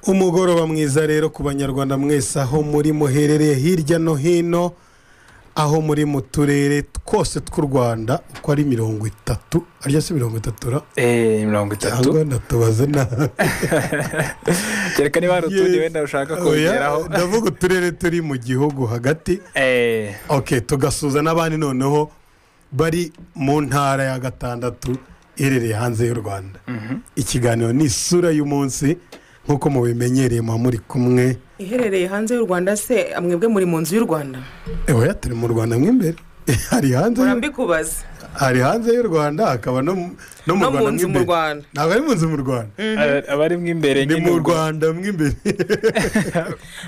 umugoroba mwiza rero ku banyarwanda mwese aho muri muherereye hirya no hino aho muri mu turere twose tw'u rwanda uko ari mirongo itatu arya si mirongo itatu ra Eh, mirongo itatu cyangwa ndatubaze nabi kereka niba hari utundi Yes. wenda ushaka Oya, kongeraho ndavuga uturere turi mu gihugu hagati Eh, ok tugasuza n'abandi noneho bari mu ntara ya gatandatu iherereye hanze y'u rwanda ikiganiro ni isura y'umunsi nk'uko mubimenyereye muba muri kumwe iherereye hanze y'u rwanda se mwebwe muri mu nzu y'u rwanda ewe turi mu rwanda mo imbere hari hanze murambikubaza hari hanze y'u rwanda hakaba no mu no No mu mu rwanda mo nzu mu imbere Rwanda. ntabwo ari mu nzu mu rwanda aba- abari mo imbere ni mu ubwo- rwanda mo imbere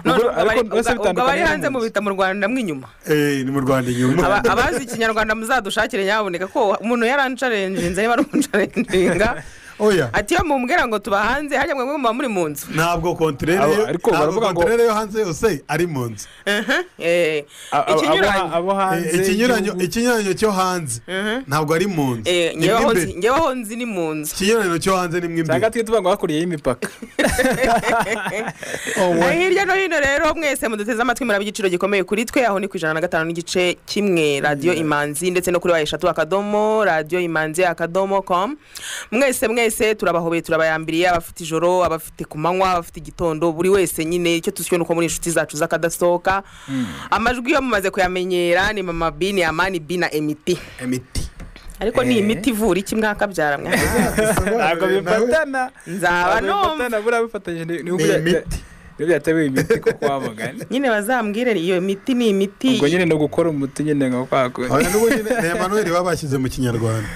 none Ubwo- ariko ubwo abari- byose ubwo abari bitandukanye hanze n'umunsi. mubita mu rwanda mw'inyuma Eh, ni mu rwanda inyuma Aba- abazi ikinyarwanda muzadushakire nyaboneka ko umuntu yaransharenjinze niba ari umusharenjinga oya ati iyo mumbwira ngo tuba hanze hajya mwebwe muba muri mu nzu ntabwo kontorere Abo- yo ariko ntabwo baravuga ngo- kontorere yo hanze yose ari mu nzu Eh, a- a- abo- ikinyuranyo abo hanze ikinyuranyo y'igihugu. ikinyuranyo cyo hanze ntabwo ari mu nzu Eh, Ni ngewe mo aho imbere. nzi- ngewe aho nzi ni mu nzu ikinyuranyo cyo hanze ni mo cyangwa imbere tujye tuba ngo hakuriye y'imipaka Na hirya no hino rero mwese muduteze amatwi muraba igiciro gikomeye kuri twe aho ni ku ijana na gatanu n'igice kimwe radiyo imanzi ndetse no kuri wa eshatu akadomo radiyo imanzi akadomo komu mwese mwese turabahobeye turabayambiriye abafite ijoro abafite ku manywa abafite igitondo buri wese nyine icyo tusiyo ni uko muri inshuti zacu z'akadasohoka amajwi yo mumaze kuyamenyera ni mama bi ni amani bi na emiti imiti ariko ni Eh. imiti ivura iki mwakabyara mwaza ntabwo bifatana nzaba ntabwo numva bifatana buriya bifatanyije ni- ni Ni uburyo- imiti. ni byatewe imiti ko kwa mugani nyine bazambwire iyo miti ni imiti ubwo nyine ni ugukora umuti nyine nka kwa kundi oya n'ubu nyine ni emanuweli baba bashyize mu kinyarwanda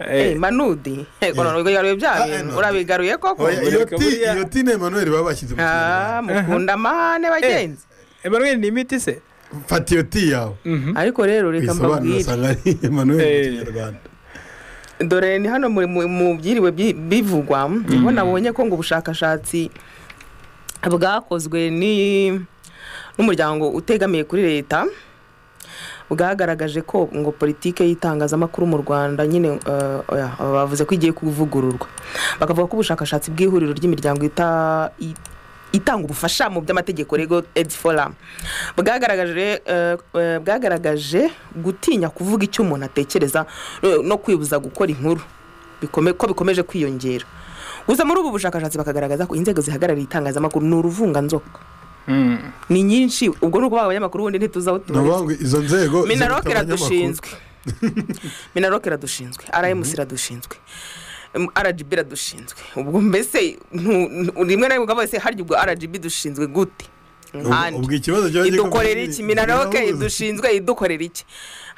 Eh, manudi ego none wigaruye bya Ah, bintu eh, urabigaruye koko oya iyo Bureka ti buriya- iyo ti ni emanuweli baba bashyize mu Ah, kinyarwanda mukunda amahane bagenzi emanuel ni imiti se fata iyo ti yawe ariko rero reka wisobanura mbabwire usanga ari emanuweli mu Eh. kinyarwanda dore ni hano muri- mu- mu byiriwe bi- bivugwa niho nabonye ko ngo ubushakashatsi bwakozwe ni n'umuryango utegamiye kuri leta bwagaragaje ko ngo politike y'itangazamakuru mu rwanda nyine eh, oya, bavuze ko igiye kuvugururwa bakavuga ko ubushakashatsi bw'ihuriro ry'imiryango ita- i- itanga ubufasha mu by'amategeko rego edi foramu bwagaragaje eh, eh, bwagaragaje gutinya kuvuga icyo umuntu atekereza no- no kwibuza gukora inkuru bikome- ko bikomeje kwiyongera gusa muri ubu bushakashatsi bakagaragaza ko inzego zihagarariye itangazamakuru ni uruvunganzoka Mm. ni nyinshi ubwo ni ukuvuga abanyamakuru ubundi ntituzaho ni ukuvuga ngo izo nzego minaroke zifite abanyamakuru. iradushinzwe minaroke iradushinzwe rms iradushinzwe Em, rgb iradushinzwe ubwo mbese ntu- ntu- rimwe na rimwe ukavuga se harya ubwo rgb dushinzwe gute Ubwo- nkande ubwo ikibazo kiba gikomeye idukorera ni- iki minaroke birahuza. idushinzwe idukorera iki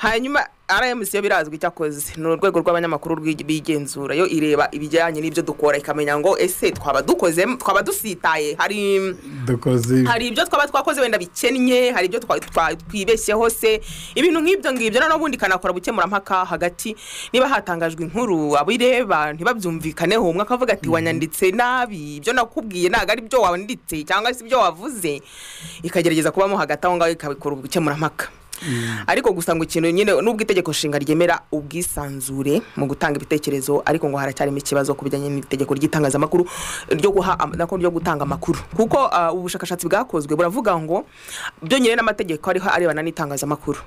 hanyuma rms yo birazwi icyakoze ni urwego rw'abanyamakuru rw'igi- bigenzura yo ireba ibijyanye n'ibyo dukora ikamenya ngo ese twaba dukoze twaba dusitaye hari dukoze hari ibyo twaba twakoze wenda bikennye hari ibyo twa- twa- twibeshyeho se ibintu nk'ibyo ngibyo noneho ubundi ikanakora gukemurampaka hagati niba hatangajwe inkuru abireba ntibabyumvikaneho umwe akavuga ati wanyanditse nabi ibyo nakubwiye ntabwo ari byo wanditse cyangwa se ibyo wavuze ikagerageza kubamo hagati aho ngaho ikabikora ubukemurampaka ariko gusa ngo ikintu nyine nubwo itegeko nshinga ryemera ubwisanzure mu gutanga ibitekerezo ariko ngo haracyarimo ikibazo ku bijyanye n'itegeko ry'itangazamakuru ryo guha am- nako ryo gutanga amakuru kuko ah, ubushakashatsi bwakozwe buravuga ngo byonyine n'amategeko ariho arebana n'itangazamakuru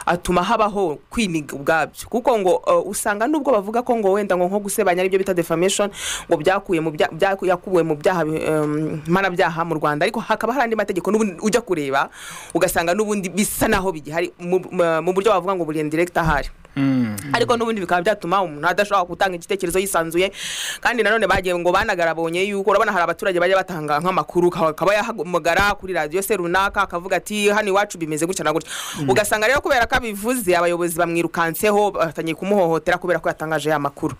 atuma habaho kwiniga ubwabyo kuko ngo eh, usanga nubwo bavuga ko ngo wenda ngo nko gusebanya aribyo bita defamation ngo byakuye mu bya- byaku- yakuwe mu byaha bi- em, mpanabyaha mu Rwanda ariko hakaba hari andi mategeko n'ubundi ujya kureba ugasanga n'ubundi bisa naho bigihari mu- mu- mu buryo bavuga ngo buri indirect ahari Mm. ariko n'ubundi bikaba byatuma umuntu adashobora gutanga igitekerezo yisanzuye kandi nanone bagiye ngo banagarabonye yuko urabona hari abaturage bajya batanga nk'amakuru ka- akaba yahamagara kuri radiyo se runaka akavuga ati hano iwacu bimeze gutya na gutya ugasanga rero kubera ko abivuze abayobozi bamwirukanseho batangiye kumuhohotera kubera ko yatangaje ya makuru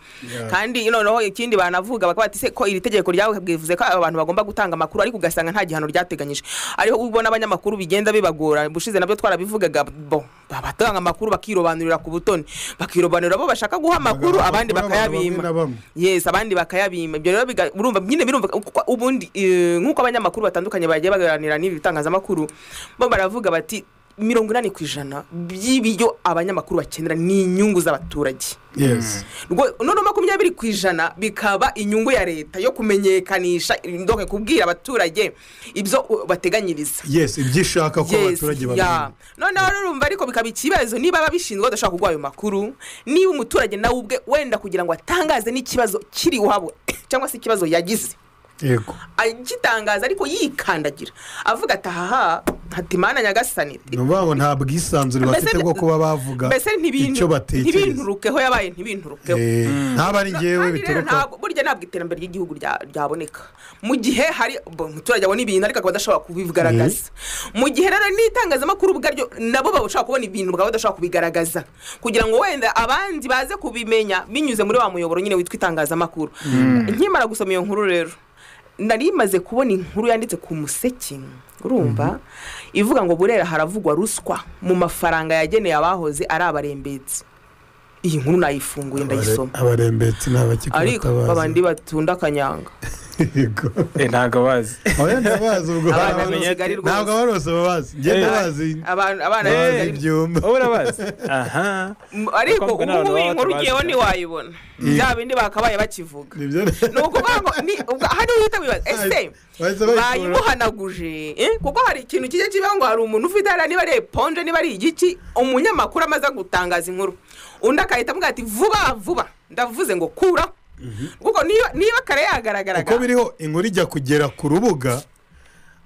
kandi noneho ikindi banavuga bakavuga ati se ko iri tegeko ryawe bwivuze ko abantu bagomba gutanga amakuru ariko ugasanga nta gihano ryateganyije ariho ubona abanyamakuru bigenda bibagora ubushize nabyo twarabivugaga bo batanga amakuru bakirobanurira ku butoni bakirobanurira bo bashaka guha amakuru abandi Abantu bamwe na bakayabima bamwe. yes abandi bakayabima ibyo rero biga- urumva nyine birumva kuko ubundi eh, nk'uko abanyamakuru batandukanye bagiye baganira n'ibi bitangazamakuru bo baravuga bati mirongo inani ku ijana by'ibiryo abanyamakuru bakenera ni inyungu z'abaturage yesi Rwo- noneho makumyabiri ku ijana bikaba inyungu ya leta yo kumenyekanisha ndoke kubwira abaturage ibyo uh, bateganyiriza yesi ibyo ishaka ko Yes, abaturage yeah. babimenya noneho urumva ariko bikaba ikibazo niba ababishinzwe badashaka kuguha ayo makuru niba umuturage nawe ubwe wenda kugira ngo atangaze n'ikibazo kiri iwabo cyangwa se ikibazo yagize yego agitangaza ariko yikandagira avuga ati ahaha hati mana nyagasani ni ukuvuga ngo nta bwisanzure bafite Mbese- bwo kuba bavuga mbese icyo ntibintu- batekereza ntibinturukeho yabaye ntibinturukeho Eh, ntabwo ari ngewe kandi rero bituruka ntabwo burya ntabwo iterambere ry'igihugu rya- ryaboneka mu gihe hari bo, umuturage abona ibintu ariko akaba adashobora kubigaragaza mu gihe rero n'itangazamakuru ubwaryo nabo bashobora kubona ibintu bakaba badashobora kubigaragaza kugira ngo wenda abandi baze kubimenya binyuze muri wa muyoboro nyine witwa itangazamakuru nkimara gusoma iyo nkuru rero nari maze kubona inkuru yanditse ku museke urumva ivuga ngo burera haravugwa ruswa mu mafaranga yageneye abahoze ari abarembetsi iyi nkuru nayifunguye ndayisoma ariko abarembetsi ntabakikubatabaza babandi batunda akanyanga yego ntabwo bazi abana bazi ubwo Abana hari bamenya abana- ati- ntabwo abarose babazi njye Eh. ndabazi Abantu- abana bazi b'Ikigali- ibyuma wowe urabazi aha M- ariko Bakobwa ubu n'abantu ngubu iyi baba nkuru batabazi ugiyeho cyane. ntiwayibona bya bindi bakabaye bakivuga nibyo ni ukuvuga ngo ni ubwo hari uhita wibaza ese bahise bayikura bayimuhanaguje eh? kuko hari ikintu kijya kibaho ngo hari umuntu ufite hariya niba ari eponje niba ari igiki umunyamakuru amaze gutangaza inkuru undi agahita avuga ati vuba vuba ndavuze ngo kuraho kuko niba niba kare uko yagaragaraga biriho inkuru ijya kugera ku rubuga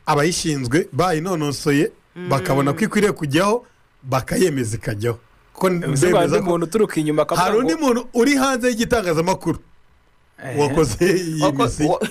abayishinzwe bayinonosoye bakabona ko ikwiriye kujyaho bakayemeza ikajyaho kuko uzi ngo hari ndemeza undi ko muntu uturuka inyuma akavuga hari undi ngo- muntu uri hanze y'igitangazamakuru Eh, wakoze iyi Wako- misi wa-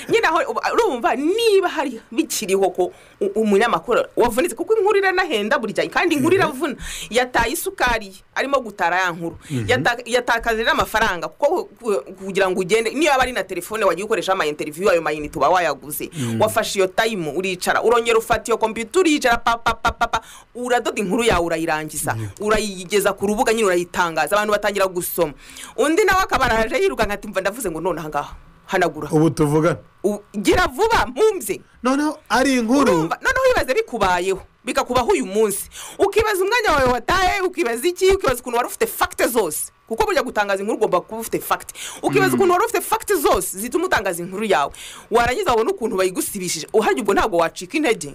nyine aho uba- urumva niba hari bikiriho ko u- umunyamakuru wavunitse kuko inkuru iranahenda burya kandi inkuru iravuna yataye isukari ye, arimo gutara ya nkuru Yata- yatakaje n'amafaranga kuko ku- kugira ngo ugende niba ari na telefone wagiye ukoresha ama interiviyu ayo mayinite uba wayaguze wafashe iyo tayimu uricara urongera ufata iyo kompiyuta uricara papapapapa uradoda inkuru yawe urayirangiza urayigeza ku rubuga nyine urayitangaza abantu batangira gusoma undi nawe akaba araje yirukanka ati mva ndavuze ngo none ahangaha hanagura ubu tuvugana U- gira vuba mpumve noneho ari inkuru urumva noneho wibaze bikubayeho bikakubaho uyu munsi ukibaza umwanya wawe wataye ukibaza iki ukibaza ukuntu wari ufite fagite zose kuko burya gutangaza inkuru ugomba kuba ufite fagite ukibaza ukuntu wari ufite fagite zose zituma utangaza inkuru yawe warangiza wabona ukuntu bayigusibishije uhajya ubwo ntabwo wacika intege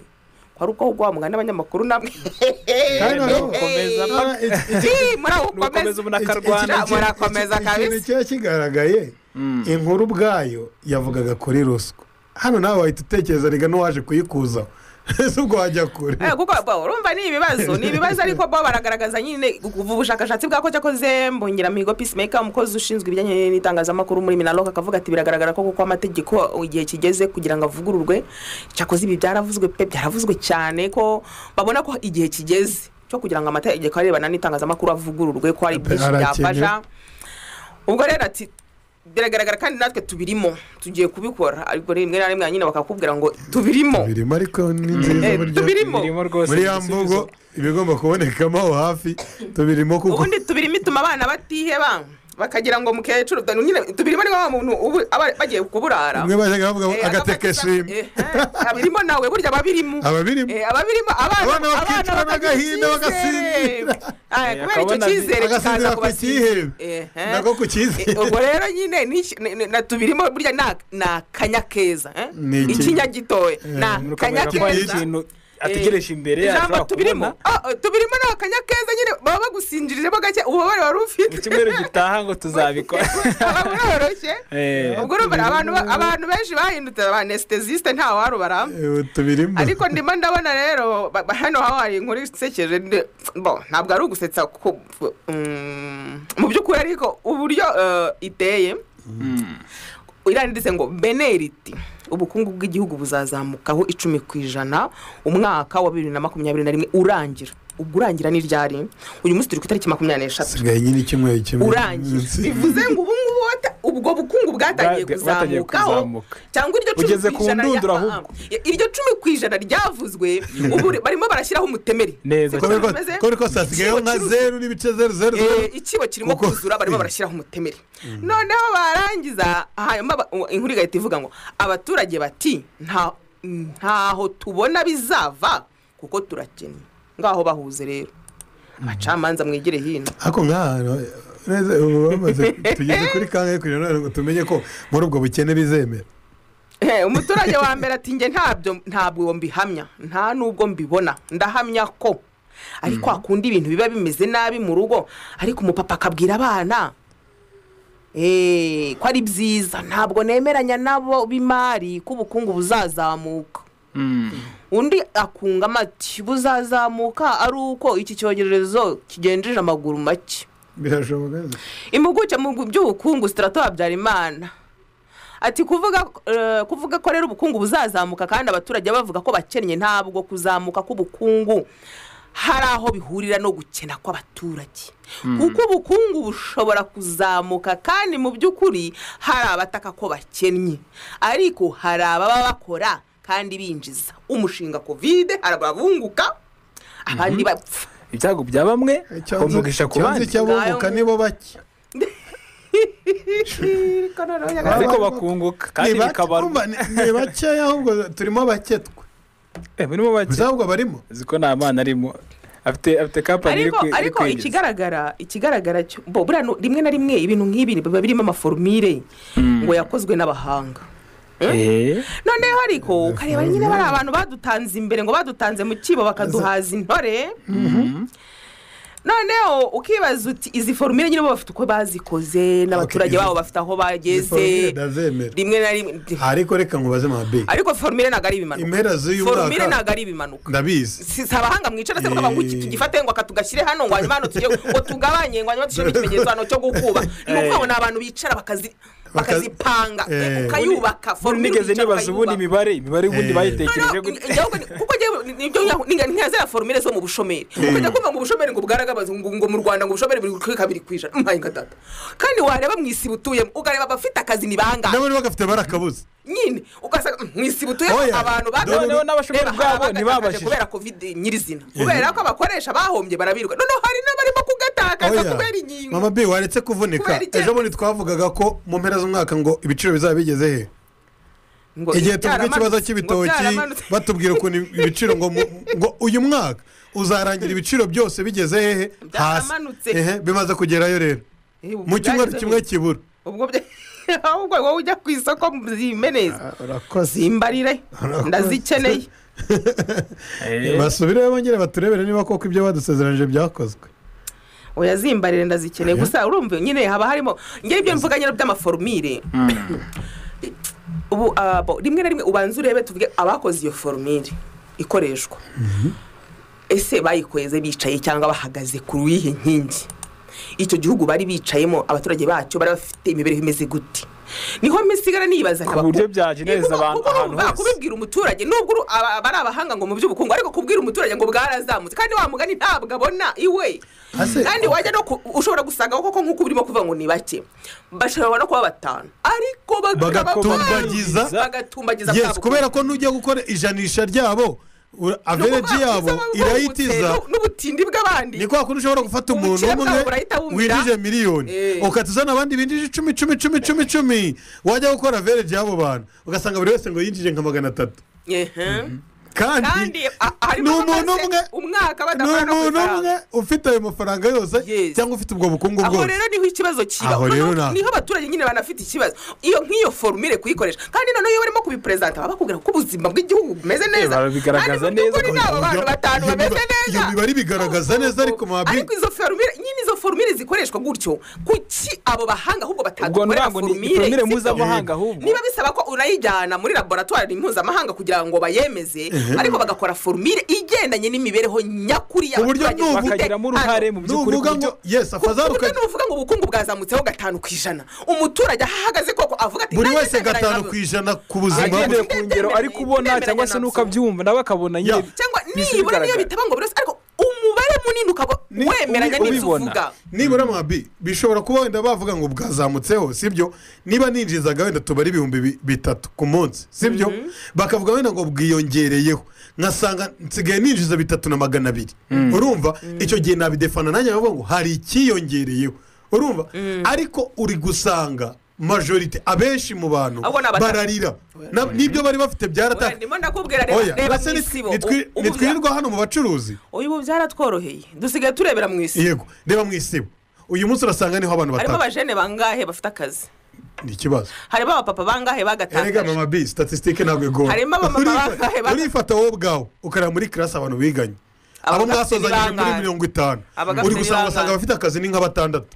kwari uko ahubwo wamugana n'abanyamakuru namwe Kandi noneho- ukomeza Ah, iki- iki- Ii, muri aho n'ukomeza ukomeza ubona Iki- akarwana iki- iki- murakomeza iki- kabisa. ikintu kiba kigaragaye inkuru ubwayo yavugaga kuri ruswa hano nawe wahita utekereza rega n'uwaje kuyikuzaho ese ubwo wajya kure Eh, kuko bo, urumva ni ibibazo ni ibibazo ariko bo baragaragaza nyine kuva ubushakashatsi bwako cyakoze mbongera mihigo peacemaker umukozi ushinzwe ibijyanye n'itangazamakuru muri minaloka akavuga ati biragaragara ko kuko amategeko igihe kigeze kugira ngo avugururwe cyakoze ibi byaravuzwe pe byaravuzwe cyane ko babona ko igihe kigeze cyo kugira ngo amategeko arebana n'itangazamakuru avugururwe ko hari byinshi Arakenewe. byafasha ubwo rero ati biragaragara kandi natwe tubirimo tugiye kubikora ariko rimwe na rimwe nyine bakakubwira ngo tubirimo birimo ariko ni nziza Eh, burya tubirimo birimo rwose muri ya igisubizo. mvugo ibigomba kubonekamo aho hafi tubirimo kuko ubundi tubirimo ituma abana batiheba bakagira ngo mukecuru dore nyine tubirimo ni wa muntu ubu aba bagiye kuburara umwe bajyaga bavuga ngo Eh, agateke agapaki- shimwe Eh, eh, abirimo nawe burya ababirimo ababirimo Eh, ababirimo abana Abana bakicwa abana bakagira n'agahinda icyizere. bagasinzira. Ah, Eh, kubera icyo akabona- cyizere agasinzira kikaza ku cyihebe kubasiga Eh, eh. nako ku Eh, cyizere ubwo rero nyine n'iki- ni- ni- na tubirimo burya ni ak- ni akanya keza eh? Ni iki- ikinya gitoya ni akanya murakomeza ko hari keza ikintu ategereje imbere yacu ijambo ashobora tubirimo kubona Ah, ah, tubirimo ni akanya keza nyine baba bagusinjirijemo gake ububabare wari mu ufite cyumweru gitaha ngo tuzabikora baba buroroshye Eh, ubwo urumva abantu ba- abantu benshi bahindutse abanestesiste nta warubara Eh, tubirimo ariko ndimo ndabona rero ba- ba- hano haho hari inkuru isekeje ndi- bo ntabwo ari ugusetsa kuko mm, mu by'ukuri ariko uburyo eh, iteye mm. iranditse ngo beneriti ubukungu bw'igihugu buzazamukaho icumi ku ijana umwaka wa bibiri na makumyabiri na rimwe urangira ubwo urangira ni ryari uyu munsi turi ku itariki makumyabiri n'eshatu sigaye nyine icyumweru kimwe urangira munsi. bivuze ngo ubu ngubu wata- ubwo bukungu bwatangiye Bwa- bwatangiye kuzamukaho kuzamuka. cyangwa iryo cumi Ugeze ku rya- ndunduro ah, ah. ahubwo. iryo cumi ku ijana ryavuzwe ubu barimo barashyiraho umutemeri neza Ko cyane biri ko- ko biri ko sasigayeho nka Ikigo zeru n'ibice zeru zeru zeru. Eh, ikibo kirimo Kuko- kuzura barimo barashyiraho umutemeri noneho barangiza hanyuma ba- u- inkuru igahita ivuga ngo abaturage bati "Nta- ntaho tubona bizava kuko turakennye ngaho bahuze rero abacamanza mwigire hino ariko nk'aha neza ubu bamaze tugeze kuri kangahe kugira ngo tumenye ko muri ubwo bukene bizemera Eh, umuturage wa mbere ati njye ntabyo ntabwo mbihamya nta n'ubwo mbibona ndahamya ko ariko hakunda ibintu biba bimeze nabi mu rugo ariko umupapa akabwira abana eh, ko ari byiza ntabwo nemeranya nabo b'imari ko ubukungu buzazamuka undi akunga amati buzazamuka ari uko iki cyorezo kigenjeje amaguru make birashoboka impuguke mu by'ubukungu sitarato habyarimana ati kuvuga eh, kuvuga ko rero ubukungu buzazamuka kandi abaturage bavuga ko bakennye ntabwo kuzamuka k'ubukungu hari aho bihurira no gukena kw'abaturage kuko ubukungu bushobora kuzamuka kandi mu by'ukuri hari abataka ko bakennye ariko hari ababa bakora kandi binjiza umushinga kovide hari ababunguka abandi bapfa ibyago bya bamwe umugisha cyanze ku bandi cy'abunguka nibo bake ariko bakunguka kandi Ni bake, bikabarwa urumva, ni- ni bakeya ahubwo turimo bake twe Eh, burimo bake ntabwo barimo uzi ko nta mwana arimo afite afite kampani iri ariko kwi- iri ariko kwinjiza ikigaragara ikigaragara cyo bo buriya nu- rimwe na rimwe ibintu nk'ibi biba birimo amaforumire ngo yakozwe n'abahanga Eh, noneho ariko ukareba nyine bari abantu badutanze imbere ngo badutanze mu kibo bakaduhaza intore noneho ukibaza uti izi forumire nyine bo bafite uko bazikoze n'abaturage izi- babo bafite aho bageze Formule ndazemera rimwe na rimwe ariko reka nkubaze mabi ariko forumire ntabwo ari ibimanuka impera z'uyu forumire mwaka ntabwo ari ibimanuka ndabizi si si abahanga mwicara se Eh. ngo iki tugifate ngo aka tugashyire hano ngo hanyuma hano tujye ngo tugabanye ngo hanyuma dushyiremo ikimenyetso hano cyo gukuba ni Eh. ukuvuga ngo ni abantu bicara bakazi- bakazipanga Eh. ukayubaka ubundi forumire nigeze ukicara nibaza ukayubaka. ubundi imibare imibare ubundi Eh. bayitekereje Noneho, gute njyewe ubwo ni- kuko njyewe ni- nibyo nya- ni- ni nka ziriya forumire zo mu bushomeri ukajya kumva ngo ubushomeri ngo bwaragabaze ngo ngo mu rwanda ngo ubushomeri buri kuri kabiri ku ijana mbaye nka data kandi wareba mu isi butuyemo ukareba abafite akazi ni bangahe n'abari bagafite barakabuze nyine ugasanga "Mm, mu isi butuyemo Oya, abantu batowe noneho n'abashomeri Reba, hari ubwabo abagatakaje ntibabashije. kubera covid nyirizina kubera ko abakoresha bahombye barabiruka noneho hari n'abarimo kugatakaza Oya, kubera inkingo mama bi waretse kuvunika Kubera icyemezo. ejo bundi twavugaga ko mu mpera z'umwaka ngo ibiciro bizaba bigeze he Ngo igihe tuvuga byaramanutse, ikibazo ngo cy'ibitoki byaramanutse. batubwira ukuntu ibiciro ngo mu- ngo uyu mwaka uzarangira ibiciro byose bigeze hehe hasi Byaramanutse. Ehe, bimaze kugerayo rero Eh, ubu mu cyumweru byageze kimwe bite? kibura ubwo bya- ahubwo wowe ujya ku isoko zimeneza urakoze zimbarire ndazikeneye Eh, basubireyo bongere baturebere niba koko ibyo badusezeranyije byakozwe oya zimbarire ndazikeneye Oya. gusa urumva nyine haba harimo ngewe ibyo mvuga nyine by'amaforumire ubu ah, bo, rimwe na rimwe ubanza urebe tuvuge abakoze iyo forumire ikoreshwa ese bayikweze bicaye cyangwa bahagaze ku yihe nkingi icyo gihugu bari bicayemo abaturage bacyo bari bafite imibereho imeze gute niho misigara niyibaza ku nkaba- buryo byagenereza Kuko- abantu kuko ahantu urumva hose kubibwira umuturage nubwo uru- aba- aba ari abahanga ngo mu by'ubukungu ariko kubwira umuturage ngo bwarazamutse kandi wa mugani ntabwo abona iwe Ase- kandi wajya no ku- ushobora gusanga koko nk'uko urimo kuvuga ngo ni bake bashobora no kuba batanu ariko bakaba bagatumbagiza bari- bagatumbagiza yes bwa kubera bukungu. ko n'ujya gukora ijanisha ryabo ura- Ni ukuvuga avereji yabo bwiza baba babutse, irayitiza n'u- n'ubutindi bw'abandi ni kwa kundi ushobora gufata umuntu Ubukire umwe bwabo burahita bumira. winjije miliyoni Eh. ugahita uzana abandi binjije icumi cumi cumi cumi cumi wajya gukora avereji y'abo bantu ugasanga buri wese ngo yinjije nka magana atatu Ehe. kandi kandi a- harimo ni umuntu abamaze umwe umwaka ni badakora no ku umuntu umwe ifaranga ufite ayo mafaranga yose Yes. cyangwa ufite ubwo bukungu aho bwose rero niho ikibazo kiba Aho rero Noneho na- niho abaturage nyine banafite ikibazo iyo nk'iyo forumire kuyikoresha kandi noneho iyo barimo kubiperezanta baba bakubwira ko ubuzima bw'igihugu bumeze neza barabigaragaza kandi mu neza. by'ukuri ni abo bantu Iyo- batanu iyo bameze miba- neza iyo mibare ibigaragaza neza ariko mabi- ariko izo forumire nyine izo forumire zikoreshwa gutyo kuki abo bahanga ahubwo ubwo batadukorera ntabwo ni forumire ipiramire sibyo? mpuzamahanga ahubwo niba bisaba ko unayijyana muri laboratwari mpuzamahanga kugira ngo bayemeze ariko bagakora forumire igendanye n'imibereho nyakuri Ku buryo y'abaturage nubu- bafite bakagiramo uruhare hano. mu by'ukuri nuvuga ku ngo buryo yesi afazaruka Kuko nuvuga ngo ubukungu bwazamutseho gatanu ku ijana umuturage aho ahagaze koko avuga ati buri "Nanjye wese ndemeranya gatanu nabyo." ku ijana ku buzima Agende- bwe agendeye ku ngero ari kubona cyangwa se n'uko abyumva nawe akabona nyine Ya. cyangwa bihise nibura niyo bigaragara. bitaba ngo buri wese ariko umubare munini ukaba Ni- wemeranya ubi- n'ibyo ubibona. uvuga nibura mwabi bishobora kuba wenda bavuga ngo bwazamutseho sibyo niba ninjizaga wenda tubara ibihumbi bi- bitatu ku munsi sibyo bakavuga wenda ngo bwiyongereyeho nkasanga nsigaye ninjiza bitatu na magana abiri urumva icyo gihe nabidefana nanjye nkavuga ngo hari icyiyongereyeho urumva ariko uri gusanga majorite abenshi mu bantu Ahubwo ni abata- bararira Na- n'ibyo bari bafite Oya, byaratangiye ndimo ndakubwira reba oya reba mbese mu isibo nitwi- ubu nitwirirwa hano mu bacuruzi ubu byaratworoheye dusigaye turebera mu isibo yego reba mu isibo uyu munsi urasanga niho abantu harimo batatu abajene bangahe bafite akazi ni ikibazo harimo abapapa bangahe erega bagatangaje mama bi statisitike ntabwo igora Harimo abamama Urifa- bangahe ba- urifata wowe ubwawe ukareba muri kirasi abantu biganye Abo abo gafite mwasozanyije muri ibirangaje. mirongo itanu Aba gafite uri gusanga ibirangaje. ugasanga abafite akazi ni nka batandatu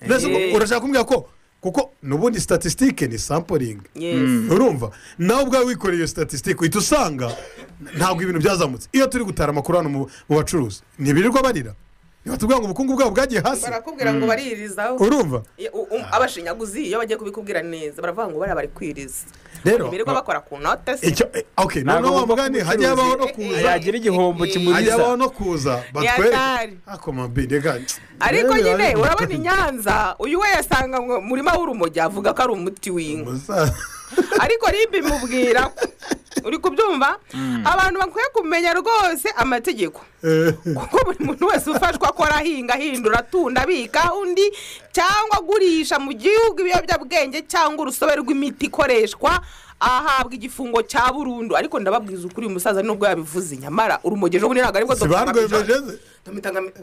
Mbese Eh. ubwo urashaka kumbwira ko kuko n'ubundi statisitike ni sampuringi Yes. urumva nawe ubwawe wikoreye iyo statisitike uhita usanga ntabwo ibintu byazamutse iyo turi gutara amakuru hano mu- mu bacuruzi ntibirirwa barira ntibatubwira ngo ubukungu bwabo bwagiye hasi barakubwira ngo baririzaho urumva Ye- u- u- abashinyaguzi iyo bagiye kubikubwira neza baravuga ngo bariya bari kwiriza Rero- birirwa bakora ku note se icyo eh, okay Ntabwo noneho wa bumva ko mugani hajya umucuruzi- habaho no kuza yagira igihombo hajya kimuriza habaho no kuza hatari. batwereke akoma mbidega ariko nyine urabona i nyanza uyu we yasanga ngo murima w'urumogi avuga ko ari umuti w'inka ariko ribi mubwira ko uri kubyumva abantu bakwiye kumenya rwose amategeko kuko buri muntu wese ufashwa akora ahinga ahindura atunda abika undi cyangwa agurisha mu gihugu ibiyobyabwenge cyangwa urusobe rw'imiti ikoreshwa ahabwa igifungo cya burundu ariko ndababwiza ukuri uyu musaza nubwo yabivuze nyamara urumogi ejo bundi ntabwo aribwo sibarwemeje ze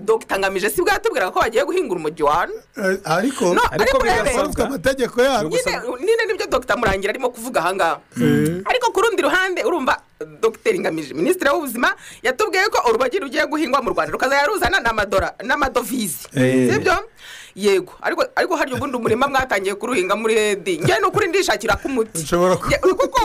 dogita ngamije si bwo yatubwiraga ko bagiye guhinga urumogi wanyu Eh, ariko No, ariko ariko urebe bari bafite birasabwa amategeko yabo Gusa- nyine nyine nibyo dogita murangira arimo kuvuga ahangaha ariko ku rundi ruhande urumva dogiteri ngamije minisitiri w'ubuzima yatubwiye ko urubogi rugiye guhingwa mu rwanda rukazajya ruzana n'amadora n'amadovize Eh. sibyo yego ariko ariko hari ubundi umurima mwatangiye kuruhinga muri edi njye ni ukuri ndishakira k'umuti Ushobora ku- Nge- kuko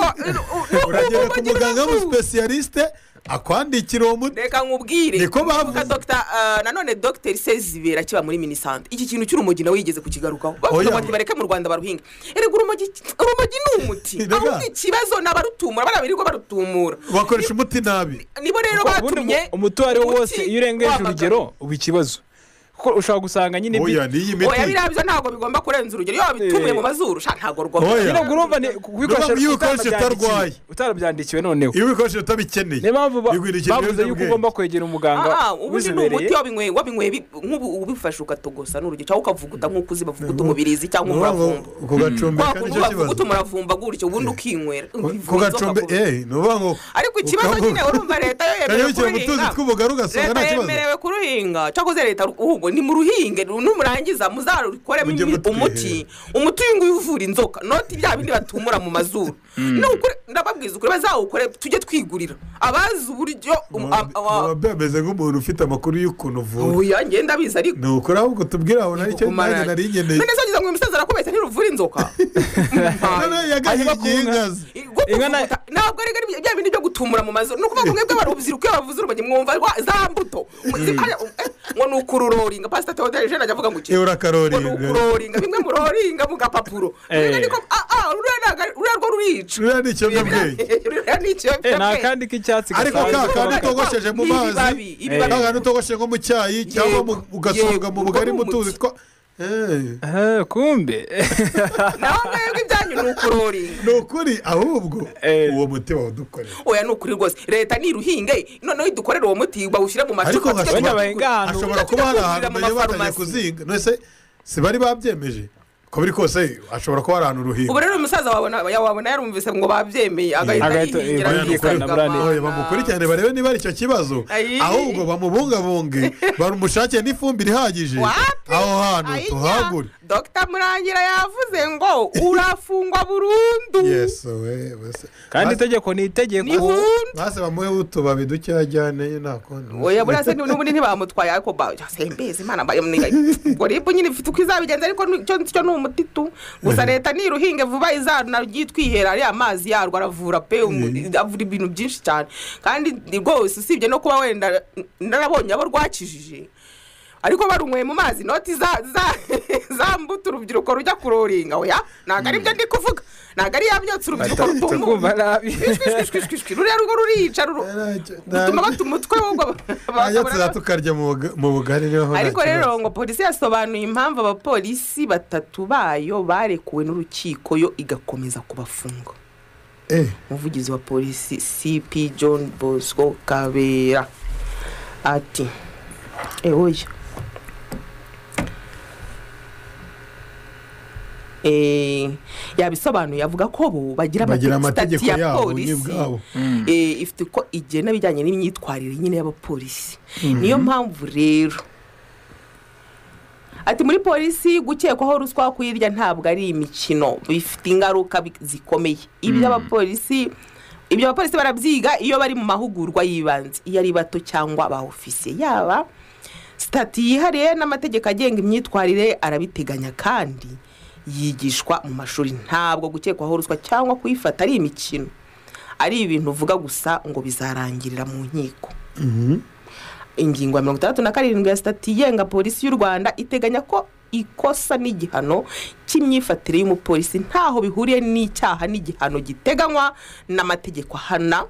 uragera ku urubogi muganga rurasubira. w'umusipesiyalisite akwandikira uwo muti reka nkubwire Niko bavuze. Kuvuga Dr. ah, nanone dogiteri sezibera kiba muri minisante iki kintu cy'urumogi nawe yigeze kukigarukaho bavuga Oya. bati bareke mu rwanda baruhinga erega urumogi urumogi ni umuti Rega. ahubwo ikibazo ni abarutumura bariya birirwa barutumura bakoresha umuti nabi nibo rero ubundi batumye umu- umuti uwo ari wo umuti wose iyo urengeje wamagana. urugero uba ikibazo kuko ushobora gusanga nyine bi- oya n'iyi oya miti biriya byo ntabwo bigomba kurenza urugero iyo wabitumuye Eh. mu mazuru sha ntabwo rwagomba Oya. nyine ubwo urumva ni kubikoresha Urumva iyo ubikoresha utarabyandikiwe- utarwaye. utarabyandikiwe noneho iyo ubikoresheje utabikeneye niyo mpamvu ba- bigwirikira bavuze yuko ibiyobyabwenge. ugomba kwegera umuganga aha ubundi ni ubizobereye umuti wabinyweye wabinyweye bi- nk'ubu ubifashe ugatogosa n'urugero cyangwa ukavuguta nk'uko uzi bavuguta umubirizi cyangwa Ni ukuvuga ngo umuravumba kugacumbeka nicyo wakuvuguta kibazo umuravumba gutyo ubundi ukinywera kugacombe eh ni ukuvuga ngo ariko ikibazo nyine urumva leta yo yemerewe kanyarukira mu tuzi kuruhinga tw'ubugari leta ugasanga nta kibazo yemerewe kuruhinga cyakoze leta ahubwo ni muruhinge numurangiza muzarukoremo Mujye imi- mutwihe. umuti umuti uyu nguyu uvura inzoka noti bya bindi batumura mu mazuru Ni ukuri- ndababwiza ukuri bazawukore tujye twigurira abazi uburyo um- a- a- biba bimeze nk'umuntu ufite amakuru y'ukuntu uvura oya ngenda abizi ariko ni ukuri ahubwo tubwira aho nari cyo nanjye nari nkeneye none se wagize ngo uyu musaza arakubeshya ntiruvura inzoka none yagahingiye inkazi Igwa Inka na- kuvuguta. ntabwo ari ari bya bindi byo gutumura mu mazu ni ukuvuga ngo mwebwe barubyiruko iyo bavuze urumogi mwumva rwa- za mbuto Mwe- hariya, eh, ngo ni ukururoringa pasita teodore jean ajya avuga ngo iki iyo ngo ni urakaroringa ukuroringa bimwe muroringa mu gapapuro Eh. Rero niko- ah, ah, ruriya ntabwo ari- ruriya rwo rurica ruriya ni ikiyobyabwenge ruriya ni Eh, ikiyobyabwenge. ni akandi k'icatsi ariko gasanzwe ka kantu kaba- utogosheje mu Ni ibibabi, mazi ibibabi. ka kantu utogosheje nko mu cyayi cyangwa mu- ugasoga mu yego, bugari ubwo ni mutuzi two Eh, Eh, kumbe naho mwebwe ibyanyu ni ukuroringa ni ukuri ahubwo Eh. uwo muti wawudukorera oya ni ukuri rwose leta niruhinge noneho idukorere uwo muti bawushyire mu ariko macupa tujye hashobora bahinga ahantu. Tujya hashobora kuba hari twigurira ahantu mu nabyo batangiye mafarumasi. kuzinga nose si bari babyemeje ko biri kose hashobora kuba hari ahantu uruhinga ubu rero uyu musaza wabona ya- wabona yarumvise ngo babyemeye agahita Agahita, eh, yihingira bayandika akigama. na brand. Oya, bamukurikirane barebe niba ari icyo kibazo Ayi. ahubwo bamubungabunge bamushakire n'ifumbire ihagije Wapi? aho hantu Ayinya, tuhagure dr murangira yavuze ngo urafungwa burundu yesu we bose kandi Basi- itegeko ni itegeko nihundi basi bamuhe utubabi duke yajyane nta kundi oya buriya se n'ubundi ntibamutwaye ariko ba- sembezi imana mbaye mwigaye ubwo ribu nyine ifite uko izabigenza ariko ni- cyo cyo ni umuti tu gusa leta niruhinge vuba izanajye twihera ariya mazi yarwo aravura pe umu- avura ibintu byinshi cyane kandi rwose usibye no kuba wenda narabonye abo rwakijije ariko barunyweye mu mazi inoti za za za mbuto urubyiruko rujya kuroringa oya ntabwo ari byo ndi kuvuga ntabwo ari yabyotse urubyiruko tukumva rutumura nabi ishwishwishwishwi ruriya rugo rurica ruru rutuma bata umutwe w'ubwo tuba tukarya mu buga- mu bugari niho nta ariko rero kibazo. ngo polisi yasobanuye impamvu abapolisi batatu bayo barekuwe n'urukiko yo igakomeza kubafunga Eh, umuvugizi wa polisi cp john bosco kabera ati ewoya eh, yabisobanuye avuga ko bo bagira bagira amategeko stati yabo n'ubwabo eh, ifite uko igena bijyanye n'imyitwarire nyine y'abapolisi niyo mpamvu rero ati muri polisi gukekwaho ruswa kuyirya ntabwo ari imikino bifite ingaruka bi- zikomeye iby'abapolisi ibyo abapolisi barabyiga iyo bari mu mahugurwa y'ibanze iyo ari bato cyangwa ba ofisiye yaba sitati yihariye n'amategeko agenga imyitwarire arabiteganya kandi yigishwa mu mashuri ntabwo gukekwaho ruswa cyangwa kuyifata ari imikino ari ibintu uvuga gusa ngo bizarangirira mu nkiko ingingo ya mirongo itandatu na karindwi ya sitati igenga polisi y'u rwanda iteganya ko ikosa n'igihano cy'imyifatire y'umupolisi ntaho bihuriye n'icyaha n'igihano giteganywa n'amategeko ahana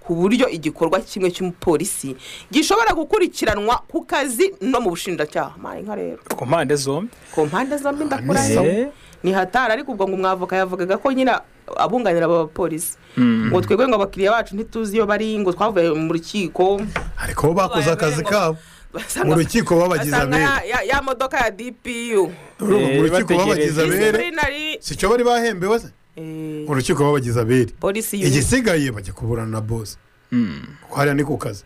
ku buryo igikorwa kimwe cy'umupolisi gishobora gukurikiranwa ku kazi no mu bushinjacyaha mpaye inka rero ku mpande zombi ku mpande zombi ndakurayo Eh, ni hatari ariko ubwo ngo umwavoka yavugaga ko nyine abunganira aba bapolisi ngo twebwe ngo abakiriya bacu ntituzi iyo bari ngo twavuye mu rukiko ariko bo bakoze akazi kabo basanga- mu rukiko babagize basanga abere ya- ya- ya modoka ya dpu Urumva mu Eh, rukiko babagize bategereje. abere disiplinary si cyo bari bahembewe se eh, mu rukiko babagize abere polisi unit igisigaye bajya kuburana na bosi kuko hariya ni ku kazi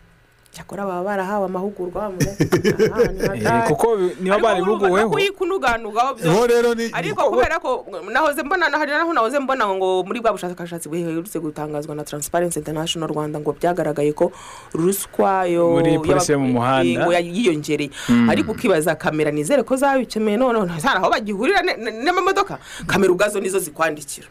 cyakora baba barahawe amahugurwa bamuze aha, ni eh, hatari. kuko niba Ariko bari urumva buguweho kuyikunduganugaho byose. bo rero ni ariko kubera ko nahoze mbona hari naho nahoze mbona ngo muri bwa bushakashatsi buherutse gutangazwa na transparency international rwanda ngo byagaragaye ko ruswa yo Muri polisi yo mu y'aba- muhanda. ngo ya- yiyongereye ariko ukibaza kamera nizere ko zabikemeye noneho ntazara aho bagihurira ne- ne- n'amamodoka kamera ubwazo nizo zikwandikira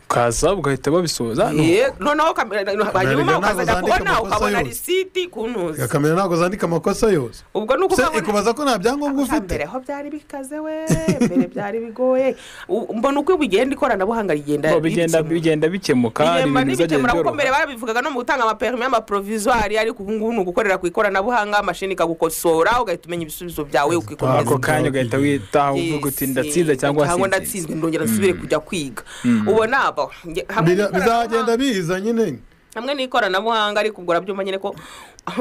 ukaza ugahita babisoza ni Eh, noneho kamera hanyuma ntabwo ukazajya zandika kubona amakosa ukabona yose. risiti kuntuzi kamera ntabwo zandika amakosa yose ubwo ni se ukubona ikubaza ko nta byangombwa ufite mbere ho byari bikaze we mbere byari bigoye U- mbona uko bigenda ikoranabuhanga rigenda bo bigenda rikemura. bigenda bikemuka bigenda ibintu bizajya n'ibikemura kuko mbere byoroha barabivugaga no mu gutanga amaperime y'amaprovizwari ariko ubu ngubu ni ugukorera ku ikoranabuhanga amashini ikagukosora ugahita umenya ibisubizo byawe ukikomeza ako kanya ugahita witaha uvuga uti ndatsinze cyangwa cyangwa sinzi ndatsinzwe ndongera nsubire kujya kwiga ubona abo nge- hamwe Bira- n'ikoranabuhanga- bizagenda biza nyine hamwe n'ikoranabuhanga ariko ubwo urabyumva nyine ko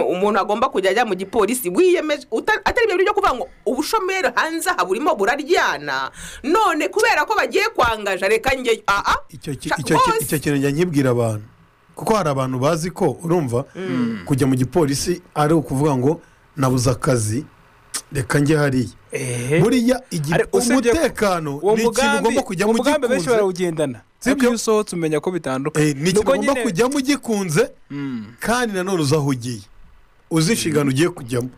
umuntu agomba kujya ajya mu gipolisi wiyemeje uta- atari ibyo byo kuvuga ngo ubushomeri hanze aha burimo buraryana none kubera ko bagiye kwangaja reka njyeyo aa icyo ki- Ca- icyo ki- bose. icyo kintu njya nkibwira abantu kuko hari abantu bazi ko urumva kujya mu gipolisi ari ukuvuga ngo nabuze akazi reka njye hariya Eh, buriya igi- Ari- usibye- umutekano uwo ni ikintu mugambi ugomba kujya uwo mu mugambi benshi gikunze barawugendana Sibyo? ariko iyo usohotse umenya ko bitandukanye Eh, ni ikintu Nuko ugomba nyine- kujyamo ugikunze Mm. kandi nanone uzi aho ugiye uzi inshingano ugiye kujyamo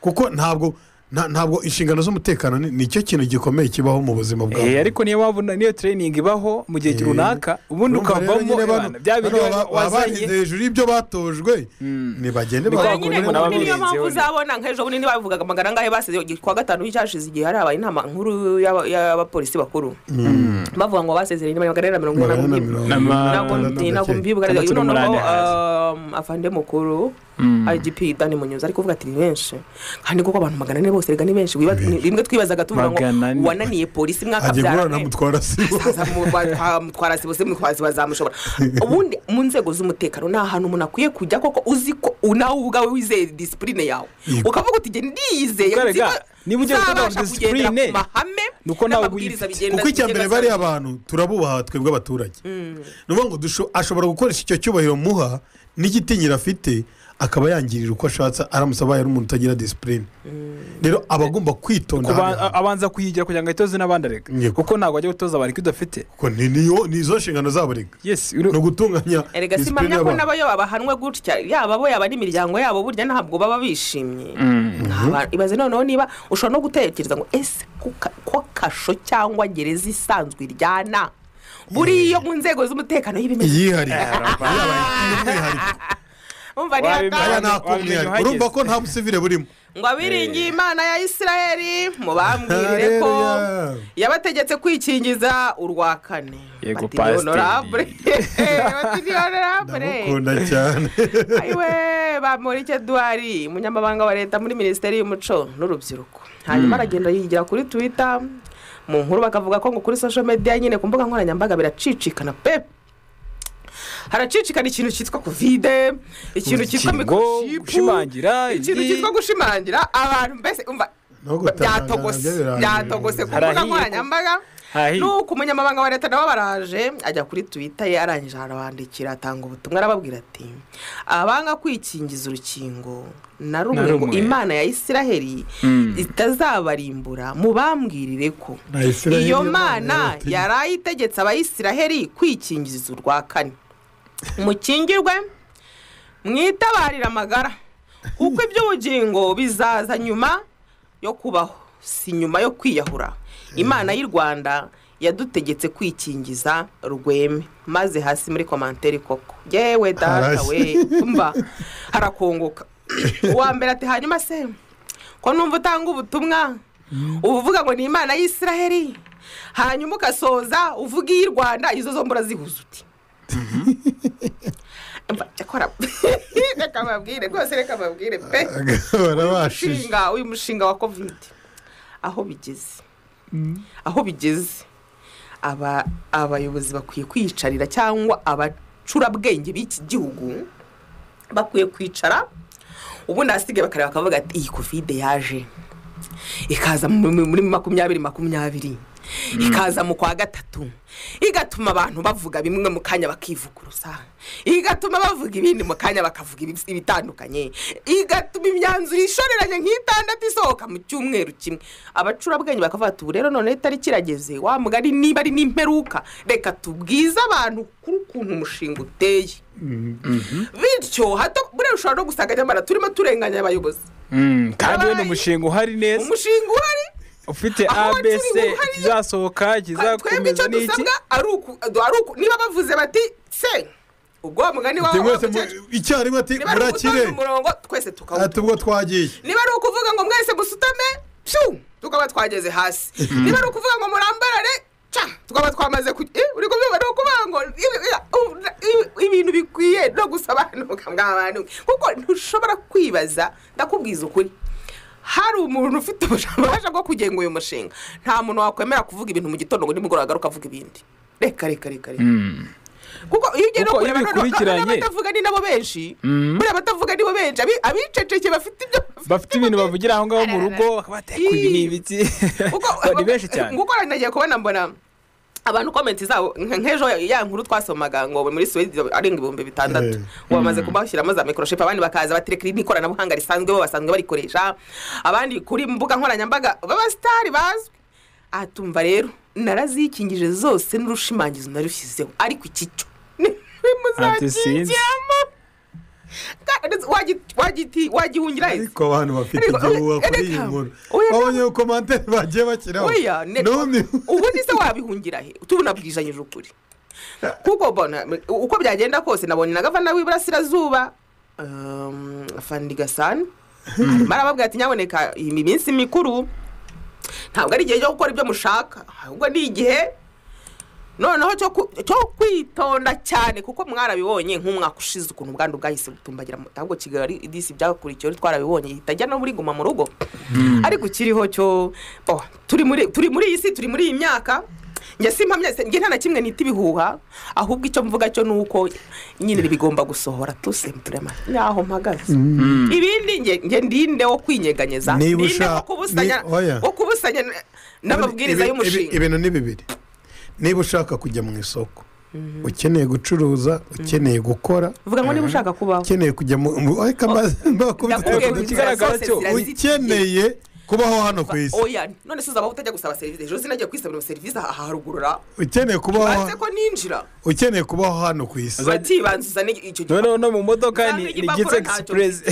kuko ntabwo nta- ntabwo inshingano z'umutekano ni- ni icyo kintu gikomeye kibaho mu buzima bwawe Eh, ariko niyo mpamvu na- niyo training ibaho mu gihe Eh, runaka ubundi Urumva rero ukavamo nyine eh, bano- bana, bya bano bindi baba- baba barenze wazanye hejuru y'ibyo batojwe ntibagende Ni bagakora kwa nyine Abagore neza. n'abagore niyo mpamvu nziwe. uzabona nk'ejo bundi ntibabivugaga amagana angahe basezeye ku wa gatanu w'icyashize igihe harabaye inama nkuru y'aba- y'abapolisi bakuru bavuga ngo basezeranye n'amagana ane na mirongo Magana ane na inani mirongo na inani na mirongo ntabwo mbibuka Atandatu noneho n'umunani hasi. um, afande mukuru igp dani munyuzi ariko uvuga ati ni benshi kandi koko abantu magana ane bose rega ni benshi Wiba- ni- rimwe twibazaga tuvuga ngo Magana ane. wananiye polisi mwaka ajya guhura na byarane mutwara sibo mutwara sibo se mutwazi bazamushobora ubundi mu nzego z'umutekano ni ahantu umuntu akwiye kujya koko uzi ko u- nawe ubwawe wizeye disipurine yawe Yego. ukavuga uti jye ndiyizeye Karega, nzi ko niba ugiye kuvuga ngo nzabasha kugendera discipline, ku mahame nuko nawe n'amabwiriza uba uyifite. bigenda kuko icya mbere bigenda bariya saa- bantu turabubaha twebwe abaturage ni ukuvuga ngo dusho- ashobora gukoresha icyo cyubahiro muha n'igitinyiro afite akaba yangirira uko ashatse aramutse abaye ari umuntu utagira disipurine rero aba agomba kwitonda kuba- hano hantu. abanza kuyigira kugira ngo ayitoze n'abandi areka Yego. kuko ntabwo ajya gutoza abantu ko udafite Kuko ni niyo- ni izo nshingano zabo reka yes ni ugutunganya erega disipurine simamya ko y'abantu n'abo yo bahanwe gutya yaba bo yaba n'imiryango yabo burya ntabwo baba bishimye Aba- ibaze noneho niba ushobora no gutekereza ngo ese ko ka- ko kasho cyangwa gereza isanzwe iryana buriya mu nzego z'umutekano y'ibimera yihariye y'umwihariko umva aya Wabimenya- nihatari ni ak'umwihariko urumva ko nta busivire burimo ngo abiringiye imana ya isirayeli mubambwirire ko Haleluya. yabategetse kwikingiza urwa kane Yego, Bati ni Pasiteri. honorable. Bati ni honorable. ndamukunda cyane ayiwe bamurike eduwari umunyamabanga wa leta muri minisiteri y'umuco n'urubyiruko hanyuma aragenda yigira kuri twita mu nkuru bakavuga ko ngo kuri social media nyine ku mbuga nkoranyambaga biracicikana pe haracicikana ikintu cyitwa kovide ikintu cyitwa Urukingo, gushimangira, mikoroshipu ikintu iki- cyitwa gushimangira abantu mbese umva No gutangara byatogose nabyo birangira. byatogose ku mbuga Harahiye ko- nkoranyambaga Ahi. nuko umunyamabanga wa leta nawe baraje ajya kuri twita ye arangije arabandikira atanga ubutumwa arababwira ati abanga kwikingiza urukingo na rumwe Na ngo rumwe. imana ya isiraheli Mm. itazabarimbura mubambwirire ko Na Isiraheli iyo Imana mana yarabatinya. yari itegetse abayisiraheli kwikingiza urwa kane mukingirwe mwitabarire amagara kuko iby'ubugingo bizaza nyuma yo kubaho si nyuma yo kwiyahura imana y'u rwanda yadutegetse kwikingiza rweme maze hasi muri komantere koko yewe data Hasi. we mba harakongoka uwa mbere ati hanyuma se ko numva utanga ubutumwa uba uvuga ngo ni imana y'isiraheli hanyuma ugasoza uvuga iy'i rwanda izo zombi urazihuza uti Mba, cyakora reka mbabwire rwose reka mbabwire pe barabashije mushinga uyu mushinga wa kovide aho bigeze aho bigeze aba abayobozi bakwiye kwiyicarira cyangwa abacurabwenge b'iki gihugu bakwiye kwicara ubundi ahasigaye bakareba bakavuga ati iyi kovide yaje ikaza mu- mu- muri makumyabiri makumyabiri ikaza mu kwa gatatu igatuma abantu bavuga bimwe mu kanya bakivuguruza igatuma bavuga ibindi mu kanya bakavuga ibi- ibitandukanye igatuma imyanzuro ishoreranye nk'itandatu isohoka mu cyumweru kimwe abacurabwenge bakavuga ati ubu rero none itariki irageze wa mugari niba ari n'imperuka reka tubwize abantu kuri ukuntu umushinga uteye bityo hato buriya ushobora no gusanga nyamara turimo turenganya abayobozi Mm, kandi we ni Abaye. umushinga uhari neza umushinga uhari ufite aho wakiriye abc uhari. kizasohoka twebwe icyo kizakomeza n'iki dusabwa ari uku- ari uku niba bavuze bati se ubwo wa mugani wawe mwese mu- wavuze- icyarimwe ati niba ari murakire ugutonda umurongo twese ati tukawutonda ubwo twagiye niba ari ukuvuga ngo mwese musutame pyu tukaba twageze hasi niba ari ukuvuga ngo murambarare ca tukaba twamaze ku eh, uri kubyumva ni ukuvuga ngo ibi- ibi- ibi- ibintu bikwiye no gusobanuka mwabantu kuko ntushobora kwibaza ndakubwiza ukuri hari umuntu ufite ububasha bwo kugenga uyu mushinga nta muntu wakwemera kuvuga ibintu mu gitondo ngo nimugoroba agaruka avuga ibindi reka reka reka reka Mm. kuko iyo ugiye no Kuko iyo kureba noneho- bikurikiranye- noneho abatavuga ni nabo benshi Mm. buriya abatavuga ni bo benshi abi- abicecekeye bafite ibyo bafite ibintu bavugira aho ngaho mu rugo bakaba bati, "Ku ibi ni ibiki Ba- ni benshi cyane kuko nagiye kubona mbona abantu komenti zabo nk- nk'ejo ya nkuru twasomaga ngo muri suwedi arenga ibihumbi bitandatu Eh. ubu bamaze kubashyiramo za mikoroshipu abandi bakaza baterekera n'ikoranabuhanga risanzwe bo basanzwe barikoresha abandi kuri mbuga nkoranyambaga b'abasitari bazwi aha tumva rero narazikingije zose n'urushimangizo narushyizeho ariko iki cyo Antisinzi. nimuzakingiramo wagihungira hese ariko abantu bafite Ariko- ibyo buba kuri iyi Ereka, nkuru oya, babonye ko komantere bagiye bashyiraho oya ne- n'ubundi ubundi se wabihungira he tubona bwijanyije ukuri kuko bona uko byagenda kose nabonye na gavana w'iburasirazuba um, fandi gasani arimo arababwira ati nyaboneka iyi minsi mikuru ntabwo ari igihe cyo gukora ibyo mushaka ahubwo ni igihe noneho cyo ku- cyo kwitonda cyane kuko mwarabibonye nk'umwaka ushize ukuntu ubwandu bwahise butumbagira mu- ahubwo kigali disi byakurikiyeho twarabibonye itajya no muri guma mu rugo ariko kiriho cyo bo, turi muri turi muri iyi si turi muri iyi myaka njye simpamya njye nta na kimwe nita ibihuha ahubwo icyo mvuga cyo ni uko nyine bigomba gusohora tusemu turema nyaho mpagaze ibindi njye- njye ndinde wo kwinyeganyeza Niba ndinde ushaka- wo kubusanya ni- oya. wo kubusanya n- n'amabwiriza Ibi- ibi- y'umushinga ibintu ni bibiri niba ushaka kujya mu isoko ukeneye gucuruza ukeneye gukora vuga ngo niba ushaka kubaho ukeneye kujya mu mu- ariko amazi mbakubita ndakubwiye ukabona ngo Ku uti- kigali- ikigaragara inzira cyo, zose zirazitiye. ukeneye kubaho hano ku isi oya none se uzaba utajya gusaba serivisi ejo sinagiye kwisabira serivisi aha harugurura ukeneye kubaho banze ko ninjira ukeneye kubaho hano ku isi uratibanza uzane icyo gihe noneho no mu modoka ni Uzamenya ni igipapuro gitse ntacyo egisipurezi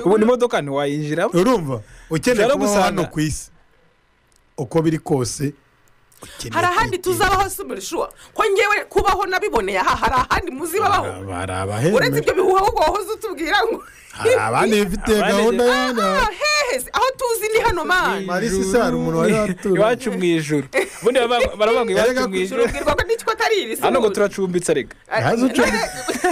ubu ni modoka ntiwayinjiramo urumva ukeneye Ushobora kubaho gusanga- hano ku isi uko biri kose ukeneye hari ahandi kwitinya. tuzabaho sumurishuwa ko ngewe kubaho nabiboneye aha hari ahandi muzibabaho hari uretse abahembe ibyo bihuha ahubwo wahoze utubwira ngo hari abandi bifite Abandi- gahunda yana Ah, hehe se, aho tuzi ni hano mani Marisa isara umuntu wari waturanye. iwacu mu ijuru ubundi baba- baravuga Erega iwacu mu ku ijuru urubwirwa ko n'icyo atari iri si hano ngo uruzi. turacumbitse ariko ntazi ucumbi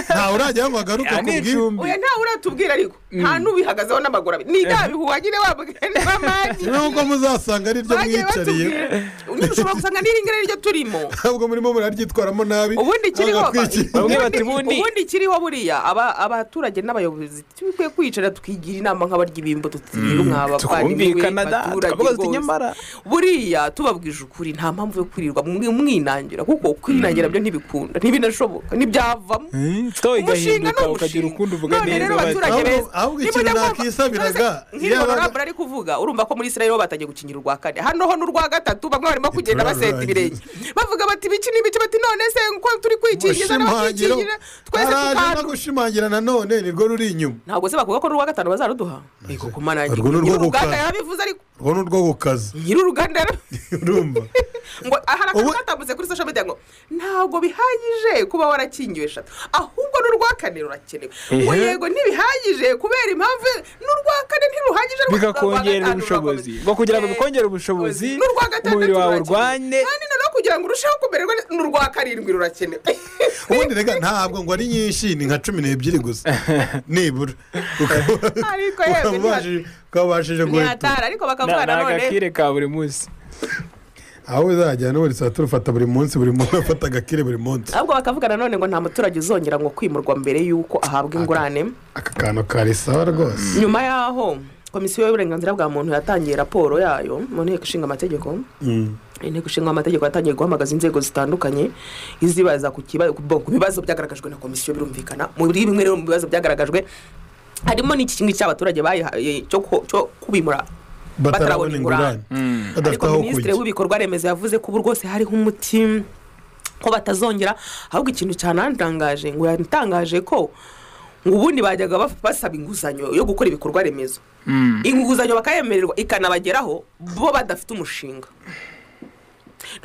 ntawe urajyaho ngo agaruke Aha ku ni bwiwe icumbi oya ntawe uratubwira ariko nta n'ubihagazeho n'amaguru abiri ni bya bihuha nyine wabwiye n'amagi nubwo muzasanga ari ryo bagiye mwiyicariye batubwira nyine ushobora gusanga n'iringire ari ryo turimo ntabwo murimo muraryitwaramo nabi ubundi kiriho bagakwikiza. Bamwe bati ubundi bundi- ubundi kiriho buriya aba- abaturage n'abayobozi tubikwiye kwicara tukigira inama nk'abarya ibimbo tutirira mwabavandimwe twumvikana da baturage tukavuga tuti rwose. nyamara buriya tubabwije ukuri nta mpamvu yo kwirirwa mwi- mwinangira kuko kwinangira byo ntibikunda ntibinashoboka ntibyavamo towe umushinga ni igahinduka umushinga ukagira ukundi uvuga none rero neza abaturage bati- beza Ahubwo- ahubwo ni ikintu mujya nakwisabiraga, kumva- Nk'iri yabaga- honorable ari kuvuga urumva ko muri israel bo batangiye gukinyira urwa kane hano ho n'urwa gatatu bamwe barimo kugenda baseta ibirenge bavuga bati biki n'ibice bati none se ko turi kwikingiza gushimangiro n'abakikingira twese haraje no tukandura gushimangira nanone nirwo ruri inyuma ntabwo se bavuga ko n'urwa gatanu bazaruduha ariko kumana Urwo ni urwo nyir'uruganda gukara. yabivuze ariko urwo ni urwo ku kazi nyir'uruganda yarabivuze urumva ngo hari akantu Ubu- katambutse kuri social media ngo ntabwo bihagije kuba warakingiwe eshatu ahubwo n'urwa kane rurakenewe ngo Ehe. yego ntibihagije kubera impamvu n'urwa kane ntiruhagije rwa- rwa bikakongerera gatanu ubushobozi rurakomeza. ngo kugira ngo Eh, bikongere ubushobozi n'urwa gatandatu umubiri wawe rurakenewe. urwane kandi noneho kugira ngo urusheho kumererwa neza n'urwa karindwi rurakenewe ubundi rega ntabwo ngo ari nyinshi ni nka cumi n'ebyiri gusa nibura Ukaba- Ariko yego, ukaba ubashije- ukaba ubashije guheta ntihatara ariko Na- bakavuga ni nanone agakire ka buri munsi aho uzajya n'ubundi saa tatu ufata buri munsi buri muntu afata agakire buri munsi ahubwo bakavuga nanone ngo nta muturage uzongera ngo kwimurwa mbere y'uko ahabwa ingurane aka kantu kari sawa rwose nyuma y'aho komisiyo y'uburenganzira bwa muntu yatangiye raporo yayo mu nteko ishinga amategeko Mm. inteko ishinga amategeko yatangiye guhamagaza inzego zitandukanye izibaza ku kiba- ku ku bibazo byagaragajwe na komisiyo birumvikana muri bimwe rero mu bibazo byagaragajwe harimo n'iki kimwe cy'abaturage bayihaye cyo ku- cyo kubimura batarabona ingurane badafite ariko aho minisitiri kujya w'ibikorwa remezo yavuze ko ubu rwose hariho umuti ko batazongera ahubwo ikintu cyanandangaje ngo yatangaje ko ngo ubundi bajyaga baf- basaba inguzanyo yo gukora ibikorwa remezo Mm. inguzanyo bakayemererwa ikanabageraho bo badafite umushinga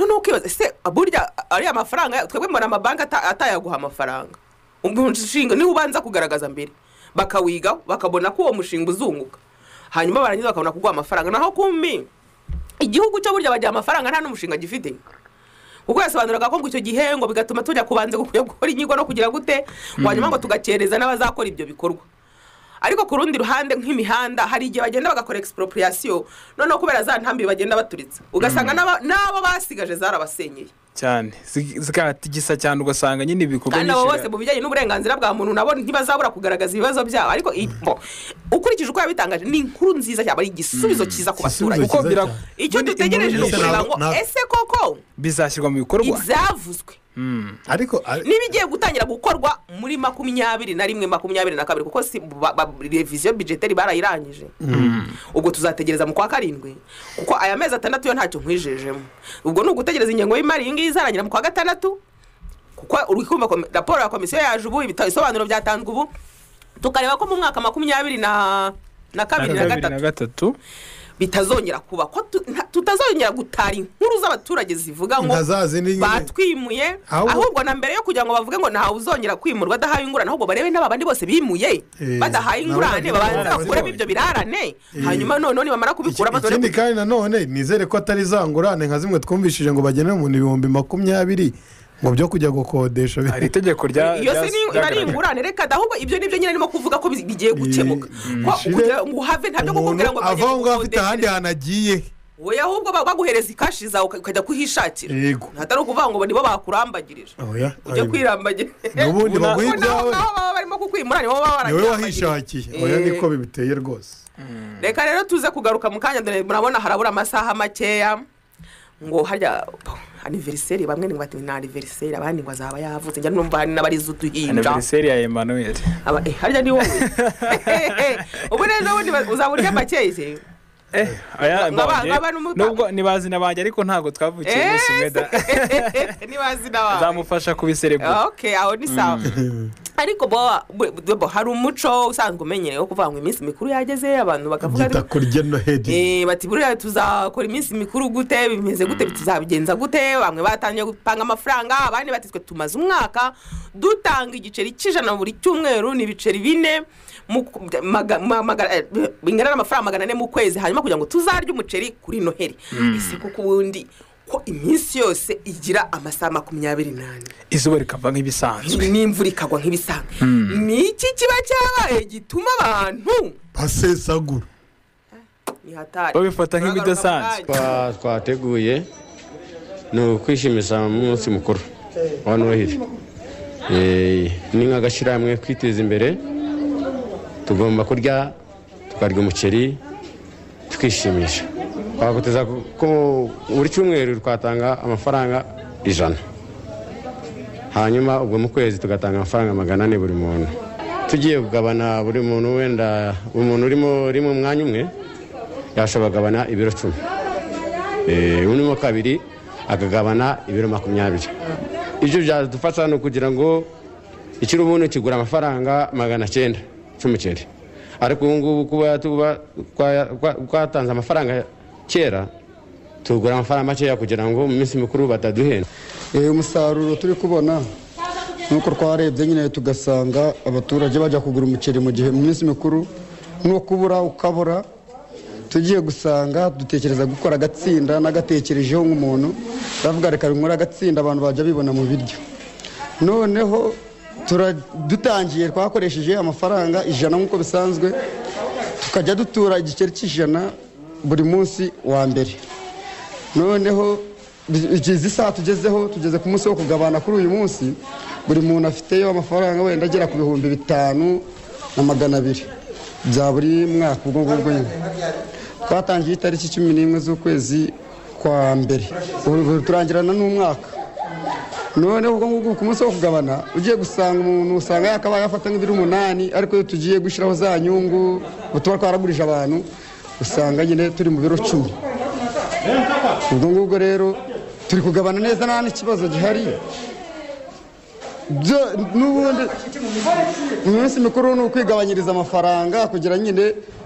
noneho ukibaza ese burya ariya mafaranga twebwe mbona amabanki ata- atayaguha amafaranga umushinga niwo ubanza kugaragaza mbere bakawigaho bakabona ko uwo mushinga uzunguka hanyuma barangiza bakabona kuguha amafaranga naho kumbi igihugu cyo burya bagira amafaranga nta n'umushinga gifite kuko yasobanuraga ko ngo icyo gihe ngo bigatuma tujya kubanza gukora inyigo no kugira gute ngo hanyuma ngo tugakereza n'abazakora ibyo bikorwa ariko ku rundi ruhande nk'imihanda hari igihe bagenda bagakora expropriation noneho kubera za ntambi bagenda baturitsa ugasanga n'aba- n'abo basigaje zarabasenyeye cyane Zi- zikatigisa cyane ugasanga nyine ibikorwa kandi abo bose nyinshi- mu bijyanye n'uburenganzira bwa muntu nabo ntibazabura kugaragaza ibibazo byabo ariko i- bo, ukurikije uko yabitangaje ni inkuru nziza cyane ari igisubizo cyiza ku Igisubizo baturage kuko cyiza bira- cyane. icyo Ubundi dutegereje ni inkuru nyinshi- ukureba ngo Ntabwo- ese koko bizashyirwa mu bikorwa ibyavuzwe Mm. ariko ari- n'ibigiye gutangira gukorwa muri makumyabiri na rimwe makumyabiri na kabiri kuko si ba- ba- reviziyo bijeteri barayirangije ubwo tuzategereza mu kwa karindwi kuko aya mezi atandatu yo ntacyo nkwijejemo ubwo ni ugutegereza ingengo y'imari iyi ngiyi izarangira mu kwa gatandatu kuko uri kumva komi- raporo ya komisiyo yaje ubu ibita- ibisobanuro byatanzwe ubu tukareba ko mu mwaka makumyabiri na na kabiri na kabiri gatatu na gatatu bitazongera kuba ko tu- nta- tutazongera gutara inkuru z'abaturage zivuga ngo nka za zindi nyine batwimuye Ahubwo- ahubwo na mbere yo kugira ngo bavuge ngo ntawe uzongera kwimurwa adahawe ingurane ahubwo barebe n'aba bandi bose bimuye Eh, badahaye nabo ingurane bagiye babanza kubona bakuremo zibonye. ibyo birarane hanyuma noneho nibamara kubikura Iki- bazore ikindi kandi nanone nizere ko atari za ngurane nka zimwe twumvishije ngo bagenere umuntu ibihumbi makumyabiri ngo byo kujya gukodesha hari itegeko rya iyo se rya- ni- iba ari ryagaragaye. ingurane reka da, ahubwo ibyo nibyo nyine arimo kuvuga ko bi- bigiye gukemuka Eh, Ko shire, kugira ngo uhave ntabyo kukubwira ngo umuntu bagiye avaho ngaho afite kugukodesha. ahandi hantu agiye Oya, ahubwo ba- baguhereza ikashi zawe uka- ukajya kuhishakira Yego. atari ukuvuga ngo nibo bakurambagirije Oya, ujya oya. kwirambagirira n'ubundi Ubu baguha Ubu nabo ibyawe nabo baba barimo kukwimura nibo baba niwe baranyirambagirije. wahishakiye oya Eh. niko bibiteye rwose reka rero tuze kugaruka mu kanya dore murabona harabura amasaha makeya ngo harya aniveriseri bamwe ngo bati ni aniveriseri abandi ngo azaba yavutse njya numva hari n'abarize uduhinja aniveriseri ya emmanuel Aba- eh, harya ni wowe ubu neza ubundi ba- uzaba urya makeye se Eh, aya Ngo aba- mbanje. ngo aba n'umupa- nubwo ni bazina banjye ariko ntago twavukiye Eh, umunsi umwe da ntibazi nawe zamufasha kubiserebura ok aho ni sawa ariko bo bo- bo hari umuco usanzwe umenyerewe wo kuvuga ngo iminsi mikuru yageze abantu bakavuga byita kurya noheli Eh, bati buriya tuzakora iminsi mikuru gute bimeze gute tuzabigenza gute bamwe batangiye gupanga amafaranga abandi bati twe tumaze umwaka dutanga igiceri cy'ijana buri cyumweru ni ibiceri bine mu- maga- ma- maga- eh, bingana n'amafaranga magana ane mu kwezi hanyuma kugira ngo tuzarye umuceri kuri noheli ese kuko ubundi ko iminsi yose igira amasaha makumyabiri n'ane izuba rikava nk'ibisanzwe n'imvura ikagwa nk'ibisanzwe ni iki kiba cyabaye gituma abantu basesagura Babifata nk'ibidasanzwe. Twa- twateguye ni ukwishimisha mu munsi mukuru wa noheli Eh, ni nk'agashyirahamwe kwiteza imbere tugomba kurya tukarya umuceri tukishimisha twaguteza ku- ko buri cyumweru twatanga amafaranga ijana hanyuma ubwo mu kwezi tugatanga amafaranga magana ane buri muntu tugiye kugabana buri muntu wenda umuntu urimo uri mu mwanya umwe yashobora kugabana ibiro cumi Eh, urimo kabiri akagabana ibiro makumyabiri ibyo byadufasha ni ukugira ngo ikirubuni kigura amafaranga magana cyenda cy'umuceri ariko ubu ngubu kuba tuba- kwa- kwa- twatanze amafaranga kera tugura amafaranga makeya kugira ngo mu minsi mikuru bataduhenda Eh, umusaruro turi kubona nuko twarebye nyine tugasanga abaturage bajya kugura umuceri mu gihe mu minsi mikuru no kubura ukabura tugiye gusanga dutekereza gukora agatsinda n'agatekerejeho nk'umuntu ndavuga reka nkore agatsinda abantu bajya bibona mu biryo noneho tura- dutangiye twakoresheje amafaranga ijana nk'uko bisanzwe tukajya dutura igiceri cy'ijana buri munsi wa mbere noneho izi saha tugezeho tugeze ku munsi wo kugabana kuri uyu munsi buri muntu afiteyo amafaranga wenda agera ku bihumbi bitanu na magana abiri bya buri mwaka ubwo ngubwo nyine twatangiye itariki cumi n'imwe z'ukwezi kwa mbere ubu ubu turangirana n'umwaka noneho ubwo ngubwo ku munsi wo kugabana ugiye gusanga umuntu usanga yakabaye afata nk'ibiro umunani ariko iyo tugiye gushyiraho za nyungu ubu tuba twaragurije abantu usanga nyine turi mu biro cumi ubwo ngubwo rero turi kugabana neza nta n'ikibazo gihari Byo- n'ubundi mu minsi mikuru ni ukwigabanyiriza amafaranga kugira nyine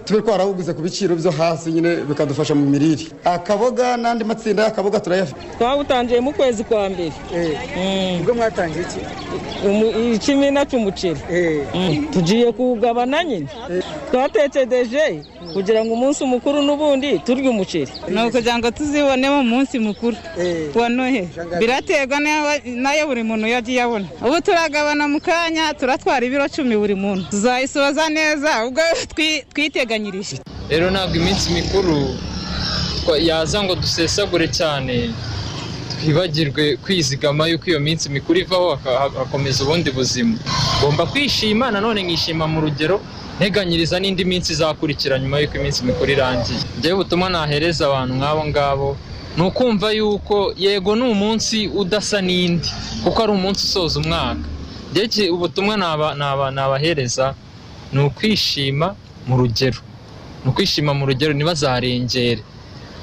tube twarabuguze ku biciro byo hasi nyine bikadufasha mu mirire akaboga n'andi matsinda y'akaboga turayafite twabutangiye mu kwezi kwa mbere ubwo mwatangiye iki Umu- ikimina cy'umuceri Eh, Mm. tugiye kuwugabana nyine twatekereje kugira ngo umunsi mukuru n'ubundi turye umuceri ni ukugira ngo tuzibone mu munsi mukuru Eh. wa nohe biraterwa n'ayo- n'ayo buri muntu yagiye abona ubu turagabana mu kanya turatwara ibiro cumi buri muntu tuzayisoza neza ubwo twi- twiteganyirije rero ntabwo iminsi mikuru twa- yaza ngo dusesagure cyane twibagirwe kwizigama yuko iyo minsi mikuru ivaho haka- ha- hakomeza ubundi buzima ngomba kwishima nanone nkishima mu rugero nteganyiriza n'indi minsi izakurikira nyuma y'uko iminsi mikuru irangiye njyewe ubutumwa nahereza abantu nk'abo ngabo ni ukumva yuko yego ni umunsi udasa n'indi kuko ari umunsi usoza umwaka njyewe iki- ubutumwa naba- naba- nabahereza ni ukwishima mu rugero ni ukwishima mu rugero ntibazarengere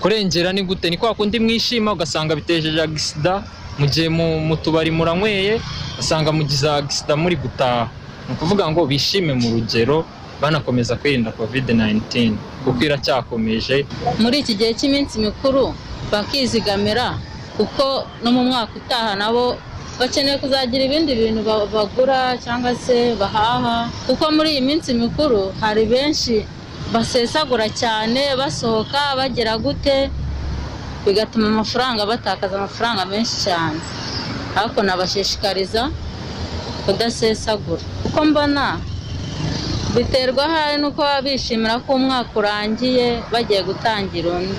kurengera ni gute ni kwa kundi mwishima ugasanga bitejeje agisida mu gihe mu- mu tubari muranyweye ugasanga mugize agisida muri gutaha ni ukuvuga ngo bishime mu rugero banakomeza kwirinda covid 19 kuko iracyakomeje muri iki gihe cy'iminsi mikuru bakizigamira kuko no mu mwaka utaha nabo bakeneye kuzagira ibindi bintu ba- bagura cyangwa se bahaha kuko muri iyi minsi mikuru hari benshi basesagura cyane basohoka bagera gute bigatuma amafaranga batakaza amafaranga menshi cyane ariko nabashishikariza kudasesagura kuko mbona biterwa ahari nuko baba bishimira ko umwaka urangiye bagiye gutangira undi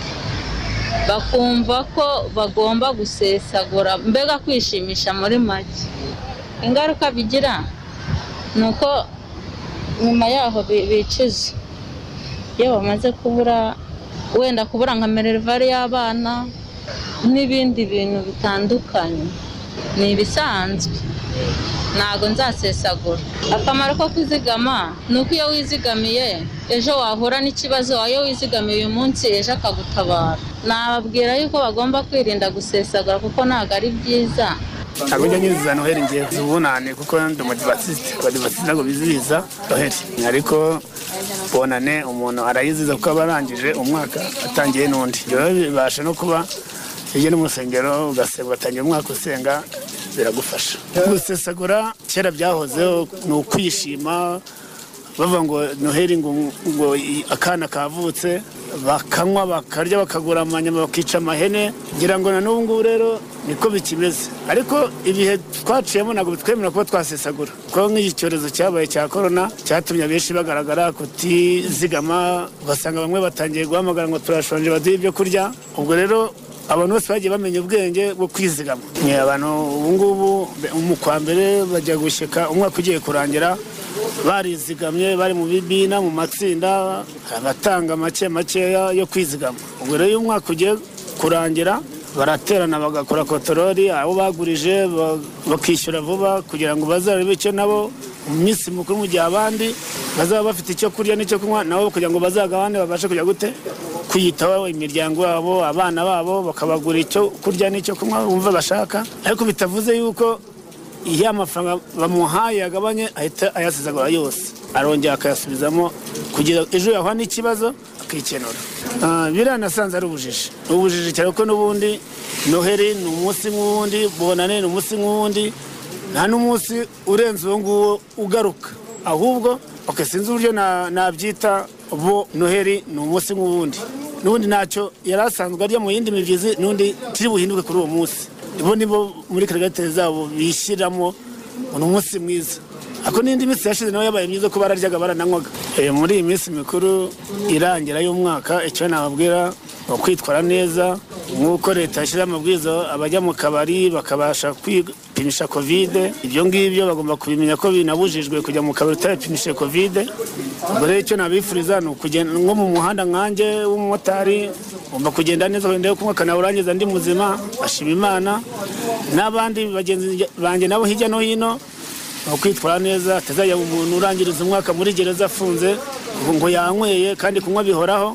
bakumva ko bagomba gusesagura mbega kwishimisha muri make ingaruka bigira ni uko nyuma yaho bi- bicuza iyo bamaze kubura wenda kubura nka minerivare y'abana n'ibindi bintu bitandukanye ni ibisanzwe ntago nzasesagura akamaro ko kuzigama ni uko iyo wizigamiye ejo wahura n'ikibazo iyo wizigamiye uyu munsi ejo akagutabara nababwira yuko bagomba kwirinda gusesagura kuko ntabwo ari byiza ntabwo njya nyuzuza noheli ngiye zibunane kuko ndi umudivasite abadivasite ntabwo bizihiza noheli ariko bonane umuntu arayiziza kuko aba arangije umwaka atangiye n'undi rero bibasha no kuba iyo ni mu rusengero ugasenga ugatangira umwaka usenga biragufasha gusesagura kera byahozeho ni ukwishima bavuga ngo noheli ngo ngo i- akana kavutse bakanywa bakarya bakagura amanyama bakica amahene ngira ngo na n'ubu ngubu rero niko bikimeze ariko ibihe twaciyemo ntabwo bitwemerera kuba twasesagura kuko nk'iki cyorezo cyabaye cya korona cyatumye abenshi bagaragara kutizigama ugasanga bamwe batangiye guhamagara ngo turashonje baduhe ibyo kurya ubwo rero abantu bose bagiye bamenya ubwenge bwo kwizigama ni abantu ubu ngubu be- mu kwa mbere bajya gushyika umwaka ugiye kurangira barizigamye bari mu bibina mu matsinda abatanga make makeya yo kwizigama ubwo rero iyo umwaka ugiye kurangira baraterana bagakora kotorori abo bagurije bakishyura vuba kugira ngo bazabe icyo nabo mu minsi mikuru mu gihe abandi bazaba bafite icyo kurya n'icyo kunywa nabo kugira ngo bazagabane babashe kujya gute kwiyitaho imiryango yabo abana babo bakabagura icyo kurya n'icyo kunywa bumva bashaka ariko bitavuze yuko iyo amafaranga bamuhaye agabanye ahita ayasizagura yose arongera akayasubizamo kugira ejo yahura n'ikibazo akikenura biranasanze ari ubujiji ubujiji cyane ko n'ubundi noheri ni umunsi nk'uwundi bonane ni umunsi nk'uwundi nta n'umunsi urenze uwo nguwo ugaruka ahubwo ok sinzi uburyo nabyita bo noheri ni umunsi nk'uwundi n'ubundi ntacyo yari asanzwe arya mu yindi migezi n'undi kiri buhinduke kuri uwo munsi bo nibo muri karigate zabo bishyiramo ni umunsi mwiza ako n'indi minsi yashize nawe yabaye myiza ko bararyaga barananywaga muri iyi minsi mikuru irangira y'umwaka icyo nababwira ni ukwitwara neza nk'uko leta yashyizeho amabwiriza abajya mu kabari bakabasha kwipimisha kovide ibyo ngibyo bagomba kubimenya ko binabujijwe kujya mu kabari utayapimishije kovide ubwo rero icyo nabifuriza ni ukugenda nko mu muhanda nkanjye w'umumotari ugomba kugenda neza wenda yo kunywa akanawurangiza ndi muzima ashima imana n'abandi bagenzi banjye nabo hirya no hino ukwitwara neza atazajya umuntu urangiriza umwaka muri gereza afunze ngo yanyweye kandi kunywa bihoraho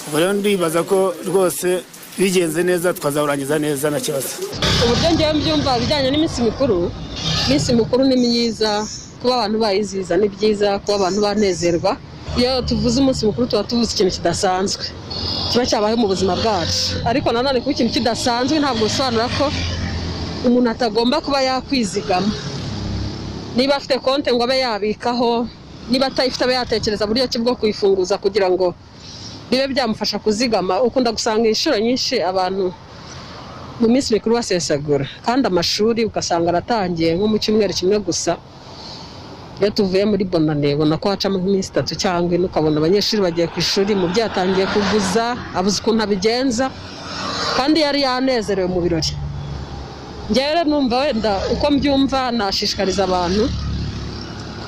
ubwo rero ndibaza ko rwose bigenze neza twazawurangiza neza nta kibazo uburyo ngewe mbyumva bijyanye n'iminsi mikuru iminsi mikuru ni myiza kuba abantu bayizihiza ni byiza kuba abantu banezerwa iyo tuvuze umunsi mukuru tuba tuvuze ikintu kidasanzwe kiba cyabaye mu buzima bwacu ariko nanone kuba ikintu kidasanzwe ntabwo bisobanura ko umuntu atagomba kuba yakwizigama niba afite konti ngo abe yabikaho niba atayifite abe yatekereza buryo ki bwo kuyifunguza kugira ngo bibe byamufasha kuzigama ukunda gusanga inshuro nyinshi abantu mu minsi mikuru basesagura kandi amashuri ugasanga aratangiye nko mu cyumweru kimwe gusa iyo tuvuye muri bonane ubona ko hacamo nk'iminsi itatu cyangwa ine ukabona abanyeshuri bagiye ku ishuri umubyeyi atangiye kuguza abuze ukuntu abigenza kandi yari yanezerewe mu birori ngewe numva wenda uko mbyumva nashishikariza abantu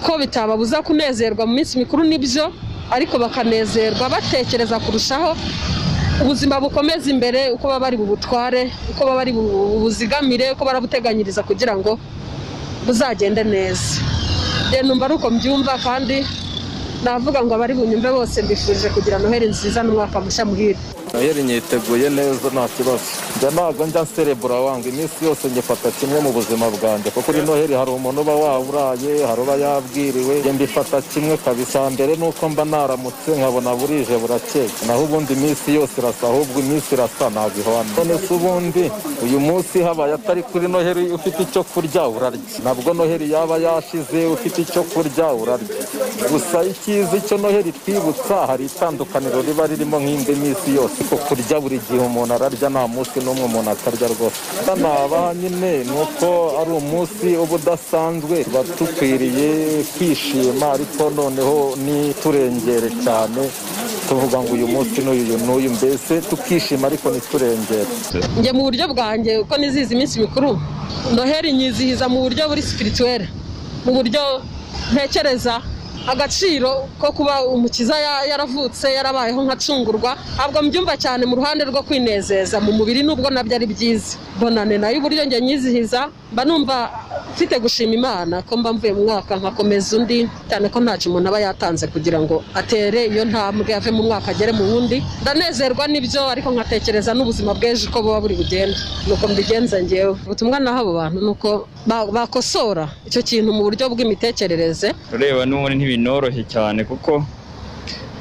ko bitababuza kunezerwa mu minsi mikuru nibyo ariko bakanezerwa batekereza kurushaho ubuzima bukomeza imbere uko baba bari bubutware uko baba bari bubuzigamire uko barabuteganyiriza kugira ngo buzagende neza numva ari uko mbyumva kandi navuga ngo abari bunyumve bose mbifurije kugira noheri nziza n'umwaka mushya muhire noheri nyiteguye neza nta kibazo njya ntabwo njya nserebura wangu iminsi yose ngifata kimwe mu buzima bwanjye kuko kuri noheri hari umuntu uba wawuraye hari uba yabwiriwe mbifata kimwe kabisa mbere nuko mba naramutse nkabona burije burakeye naho ubundi iminsi yose irasa ahubwo iminsi irasa ntabwo ihwana none se ubundi uyu munsi habaye atari kuri noheri ufite icyo kurya urarya nabwo noheri yaba yashize ufite icyo kurya urarya gusa icyiza icyo noheri twibutsa hari itandukaniro riba ririmo nk'indi minsi yose ariko kurya buri gihe umuntu ararya nta munsi n'umwe umuntu atarya rwose nabaha nyine ni uko ari umunsi uba udasanzwe tuba dukwiriye kwishima ariko noneho ntiturengere cyane tuvuga ngo uyu munsi n'uyu n'uyu mbese tukishima ariko ntiturengere njye mu buryo bwanjye uko nizihiza iminsi mikuru noheri nyizihiza mu buryo buri sipirituwere mu buryo ntekereza agaciro ko kuba umukiza yaravutse yarabayeho nkacungurwa ntabwo mbyumva cyane mu ruhande rwo kwinezeza mu mubiri nubwo nabyo ari byiza bonane nayo uburyo njye nyizihiza mba numva mfite gushima imana ko mba mvuye mu mwaka nkakomeza undi cyane ko ntacyo umuntu aba yatanze kugira ngo atere iyo ntambwe ave mu mwaka agere mu wundi ndanezerwa n'ibyo ariko nkatekereza n'ubuzima bw'ejo uko buba buri bugenda nuko mbigenza ngewe ubutumwa naho abo bantu ni uko bakosora icyo kintu mu buryo bw'imitekerereze ureba n'ubundi ntibinoroshye cyane kuko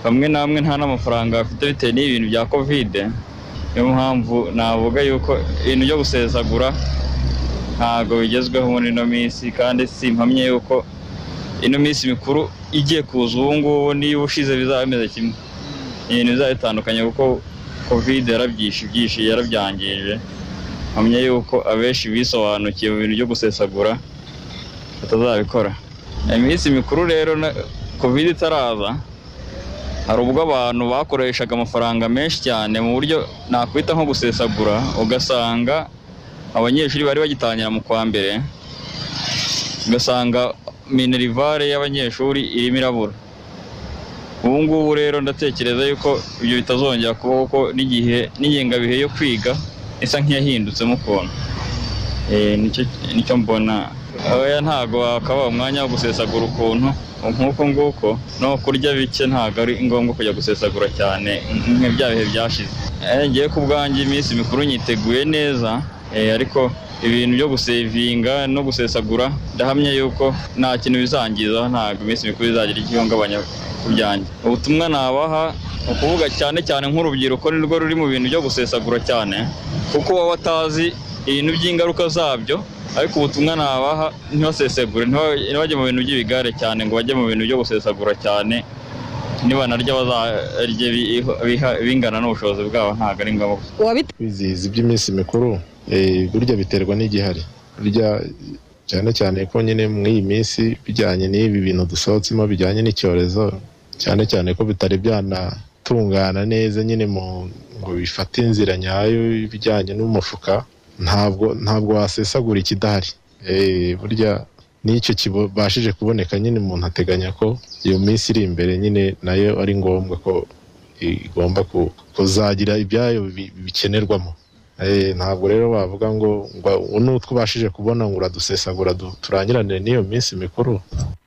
bamwe namwe nta n'amafaranga bafite bitewe n'ibintu bya kovide niyo mpamvu navuga yuko ibintu byo gusesagura ntabwo bigezweho muri ino minsi kandi si mpamye yuko ino minsi mikuru igiye kuza ubu ngubu niba ushize bizaba bimeze kimwe ibintu bizaba bitandukanye kuko kovide yarabyishe yarabyangije mpamya yuko abenshi bisobanukiye mu bintu byo gusesagura batazabikora iminsi mikuru rero kovide itaraza hari ubwo abantu bakoreshaga amafaranga menshi cyane mu buryo nakwita nko gusesagura ugasanga abanyeshuri bari bagitangira mu kwa mbere ugasanga minerivare y'abanyeshuri irimo irabura ubu ngubu rero ndatekereza yuko ibyo bitazongera kubaho ko n'igihe n'ingengabihe yo kwiga isa nk'iyahindutse ukuntu Eh, nicyo- nicyo mbona oya ntabwo wakaba umwanya wo gusesagura ukuntu nk'uko nguko no kurya bike ntabwo ari ngombwa kujya gusesagura cyane nka bya bihe byashize Eh, ngewe ku bwanjye iminsi mikuru nyiteguye neza eh, ariko ibintu byo gusevinga no gusesagura ndahamya yuko nta kintu bizangiza ntabwo iminsi mikuru izagira igihungabanya ku byanjye ubutumwa nabaha ni ukuvuga cyane cyane nk'urubyiruko ni rwo ruri mu bintu byo gusesagura cyane kuko baba batazi ibintu by'ingaruka zabyo ariko ubutumwa nabaha ntibasesagure ntiba- ntibajye mu bintu by'ibigare cyane ngo bajye mu bintu byo gusesagura cyane nibanarya bazarye biho- biha- bingana n'ubushobozi bwabo ntabwo ari ngombwa kwizihiza iby'iminsi mikuru eh, burya biterwa n'igihari burya cyane cyane ko nyine muri iyi minsi bijyanye n'ibi bintu dusohotsemo bijyanye n'icyorezo cyane cyane ko bitari byanatungana neza nyine mu- ngo bifate inzira nyayo ibijyanye n'umufuka ntabwo ntabwo wasesagura ikidahari Eh, burya n'icyo kibashije kuboneka nyine umuntu ateganya ko iyo minsi iri imbere nyine nayo ari ngombwa ko igomba ku- kuzagira ibyayo bi- bikenerwamo Eh, ntabwo rero bavuga ngo ngo n'utwo ubashije kubona ngo uradusesagura du- turangirane n'iyo minsi mikuru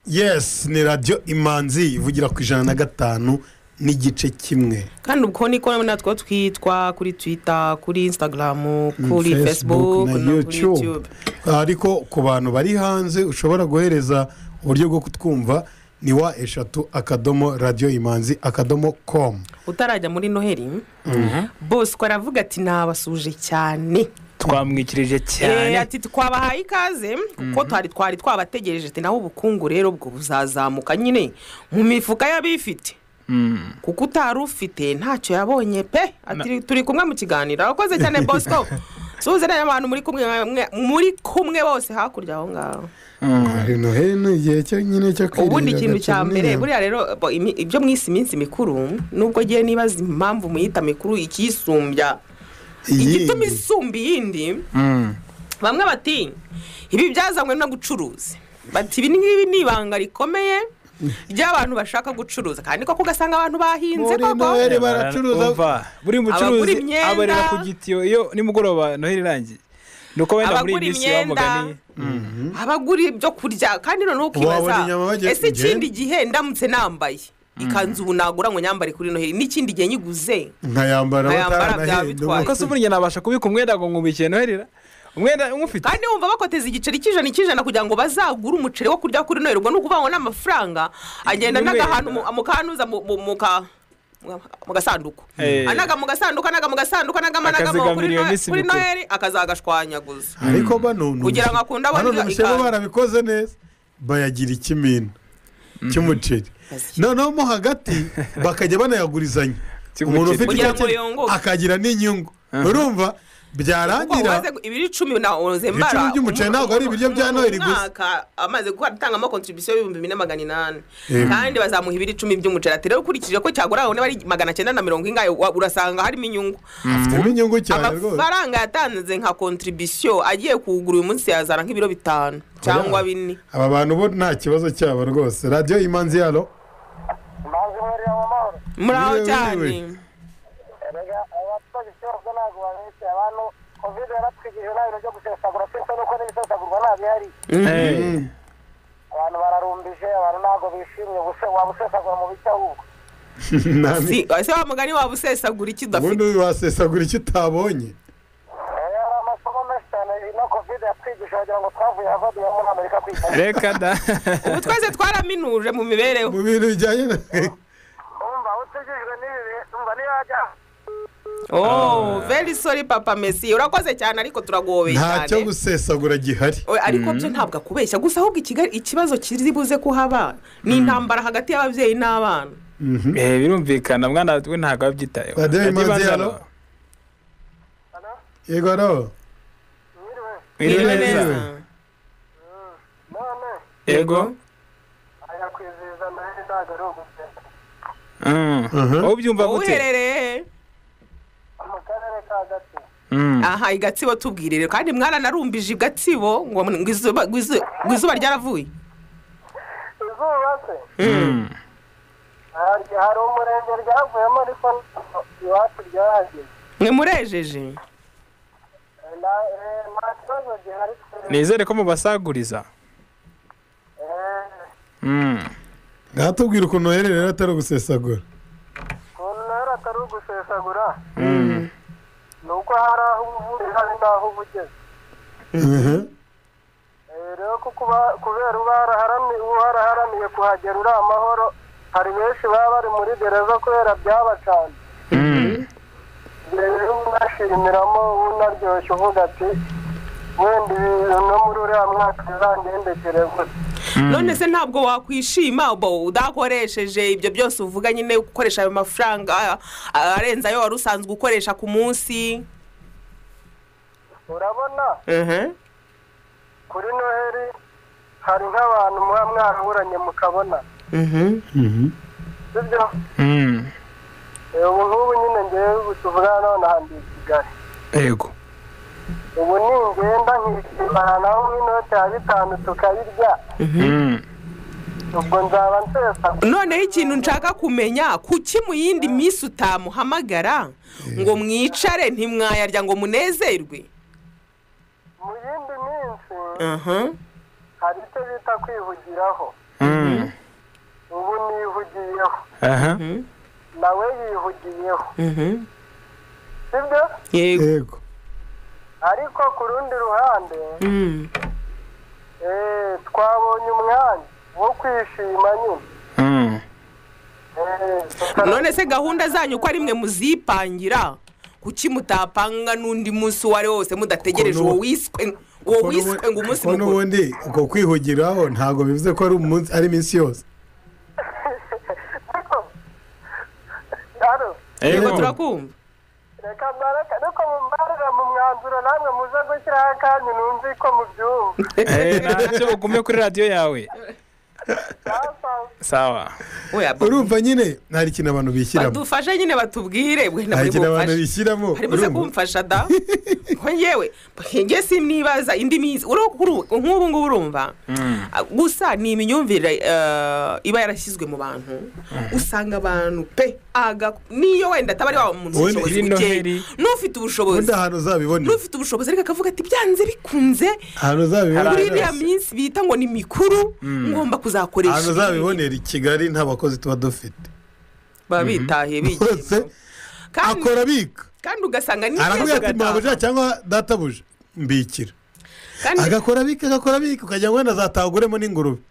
yes ni radiyo imanzi ivugira ku ijana na gatanu n'igice kimwe kandi ubwo niko natwo twitwa kuri twita kuri instagram kuri Mm, facebook na no kuri youtube youtube ariko ku bantu bari hanze ushobora guhereza uburyo bwo kutwumva ni wa eshatu akadomo radiyo imanzi akadomo komu utarajya muri noheli bosco aravuga ati nabasuje cyane twamwikirije Eh, cyane ati twabahaye ikaze kuko twari twari twabategereje ati naho ubukungu rero bwo buzazamuka nyine mu mifuka y'abifite Mm. kuko utari ufite ntacyo yabonye pe ati turi kumwe mu kiganiro arakoze cyane bosco suze nayo abantu muri kumwe mwe- muri kumwe bose hakurya aho ngaho hari noheli ni igihe cyo nyine cyo kwirinda ubundi ikintu cya agakingirizo. mbere buriya rero bo, imi- ibyo mwise iminsi mikuru nubwo ngewe nibaza impamvu muyita mikuru ikiyisumbya igituma isumba iyindi bamwe bati ibi byazanywe no gucuruza bati ibi ngibi ni ibanga rikomeye ry'abantu bashaka gucuruza kandi koko ugasanga abantu bahinze Muri Noheli baracuruza. Umva, buri mucuruzi abarira ku gitiyo iyo nimugoroba noheli irangiye ni uko wenda muri Abagura iyi minsi imyenda. bamuganiye abagura ibyo kurya kandi noneho Wabona ukibaza inyama bagiye ese kugenda?" ikindi gihe ndamutse nambaye ikanzu ubu nagura ngo nyambare kuri noheli n'ikindi gihe nyiguze nkayambara Nkayambara bataranahenda byaba bitwaye. kuko se burya nabasha kubika umwenda ngo nkubikiye noherera umwenda umufite kandi wumva bakoteza igiceri cy'ijana cy'ijana kugira ngo bazagure umuceri wo kurya kuri noheli ubwo ni ukuvuga ngo ni amafaranga agenda N'umwenda. n'agahantu mu- mukanuza mu- mu- mu ka- mu gasanduku Eh. anaga mu gasanduku anaga mu gasanduku anagamo anagamo Akazigamira kuri iyo Nohe- minsi kuri mikuru. noheli akazagashwanyaguza ariko bano ni Kugira umushe- ngo akunde abone bano ni ibyo umusego ikaze. barabikoze neza bayagira ikimina cy'umuceri noneho mo hagati bakajya banayagurizanya umuntu ufite Kugira ngo icyo yunguke. akagira n'inyungu urumva Kuko byarangira umaze gu- ibiro icumi nawe Ibiciro by'umuceri ntabwo ari ibiryo bya Noheli gusa. amaze gukora atangamo kontribusiyo y'ibihumbi bine magana inani Yego. kandi bazamuha ibiro icumi by'umuceri ati rero ukurikije ko cyagura aho niba ari magana cyenda na mirongo ingahe wa- urasanga harimo inyungu afitemo inyungu cyane rwose amafaranga yatanze nka kontribusiyo agiye kugura uyu munsi yazana nk'ibiro bitanu cyangwa bine aba bantu bo nta kibazo cyabo rwose radiyo imanzi yaro muraho Yewe, cyane yewe. kovide yaratwigirije nabi ibintu byo gusesagura sinzi nuko n'ibisesagurwa nta bihari abantu bararumbije abantu ntabwo bishimye ubuse waba usesagura mu bicya ahubwo Si- ese wa mugani waba usesagura iki udafite ubundi wasesagura icyo utabonye amasomo menshi cyane ino kovide yatwigishije wagira ngo twavuye hava duhe muri amerika kwiga reka da ubu twese twaraminuje mu mibereho mu bintu bijyanye na umva utigijwe n'ibi bihe umva niyo wajya oh very sorry papa messi urakoze cyane ariko turagowe nta cyo cyane gusesagura gihari We, ariko byo ntabwo akubeshya gusa ahubwo ikigali ikibazo kiri buze kuhaba ni intambara hagati y'ababyeyi n'abana eh birumvikana mwana we ntabwo abyitayeho Radiyo Imanzi yaro yego aro mwiriwe neza Mwiriwe. yego ajya kwizihiza noheli ntabwo ari ugusesa Mm. wowe ubyumva gute uherereye mu karere ka gati aha i gatsibo tubwirire kandi mwana narumbije i gatsibo ngo ngo izuba ngo izu- ngo izuba ryaravuye se hari hari umurenge ryavuyemo ariko iwacu ryahageze mwemurejeje Na- eh, nta kibazo gihari nizere ko mubasaguriza ngatubwira ukuntu noheli rero atari ugusesagura ukuntu rero atari ugusesagura ni uko hari aho uba uvuye hari n'aho uba ugeze Eh, rero kuko uba- kubera uba waraharami- uba waraharamiye kuhagera uri amahoro hari benshi baba bari muri gereza kubera byabacanye rero unashimiramo unaryoshye uvuga ati wenda ibi- no muri uriya mwaka bizangendekere gute none se ntabwo wakwishima bo udakoresheje ibyo byose uvuga nyine gukoresha ayo mafaranga a- a- arenze ayo wari usanzwe ukoresha ku munsi urabona Mhm. kuri noheli hari nk'abantu muba mwaraburanye mukabona sibyo Eh, ubu nk'ubu nyine ngewe ubu tuvugana none aha ndi i kigali yego ubu ningenda nkishimana naho nk'inote ya bitanu tukayirya ubwo nzaba nsesa noneho ikintu nshaka kumenya kuki mu yindi minsi utamuhamagara ngo mwicare ntimwayarya ngo munezerwe mu yindi minsi Aha. hari icyo bita kwihugiraho ubu nihugiyeho aha nawe yihugiyeho Mhm. sibyo yego ariko ku rundi ruhande eh, twabonye umwanya wo kwishima nyine Eh, none se gahunda zanyu uko ari mwe muzipangira kuki mutapanga n'undi munsi uwo ari wo wose mudategereje uwo wiswe uwo wiswe ngo umunsi kuko mukuru n'ubundi uko kwihugiraho ntabwo bivuze ko ari umunsi ari iminsi yose hano yego turakumva reka mbareke ariko mumbarira mu mwanzuro namwe muze gushyiraho akanyu numve ko mubyumva Eh, ntacyo ugume kuri radiyo yawe sawa urumva nyine hari ikintu abantu bishyiramo badufashe nyine batubwire wenda muri hari ikintu abantu bufashe bishyiramo hari buze urumva? kumfasha da ko njyewe njye simwibaza indi minsi uru- kuru- nk'ubu ngubu urumva Ah, gusa ni imyumvire eh, iba yarashyizwe mu bantu usanga abantu pe aga niyo wenda ataba ari wa muntu ufite Wenda ubushobozi iyi bukeya Noheli- n'ufite ubushobozi Wenda ahantu uzabibone. n'ufite ubushobozi ariko akavuga ati byanze bikunze ahantu uzabibonera muri iriya minsi bita ngo ni mikuru Mm. ngomba kuzakoresha ahantu ibi. uzabibonera i kigali nta bakozi tuba dufite baba bitahiye bose akora abika kandi ugasanga ni aravuga ati mwabuja cyangwa databuja mbikira Kandi- agakora abika agakora abika ukagira ngo wenda azatahaguremo n'ingurube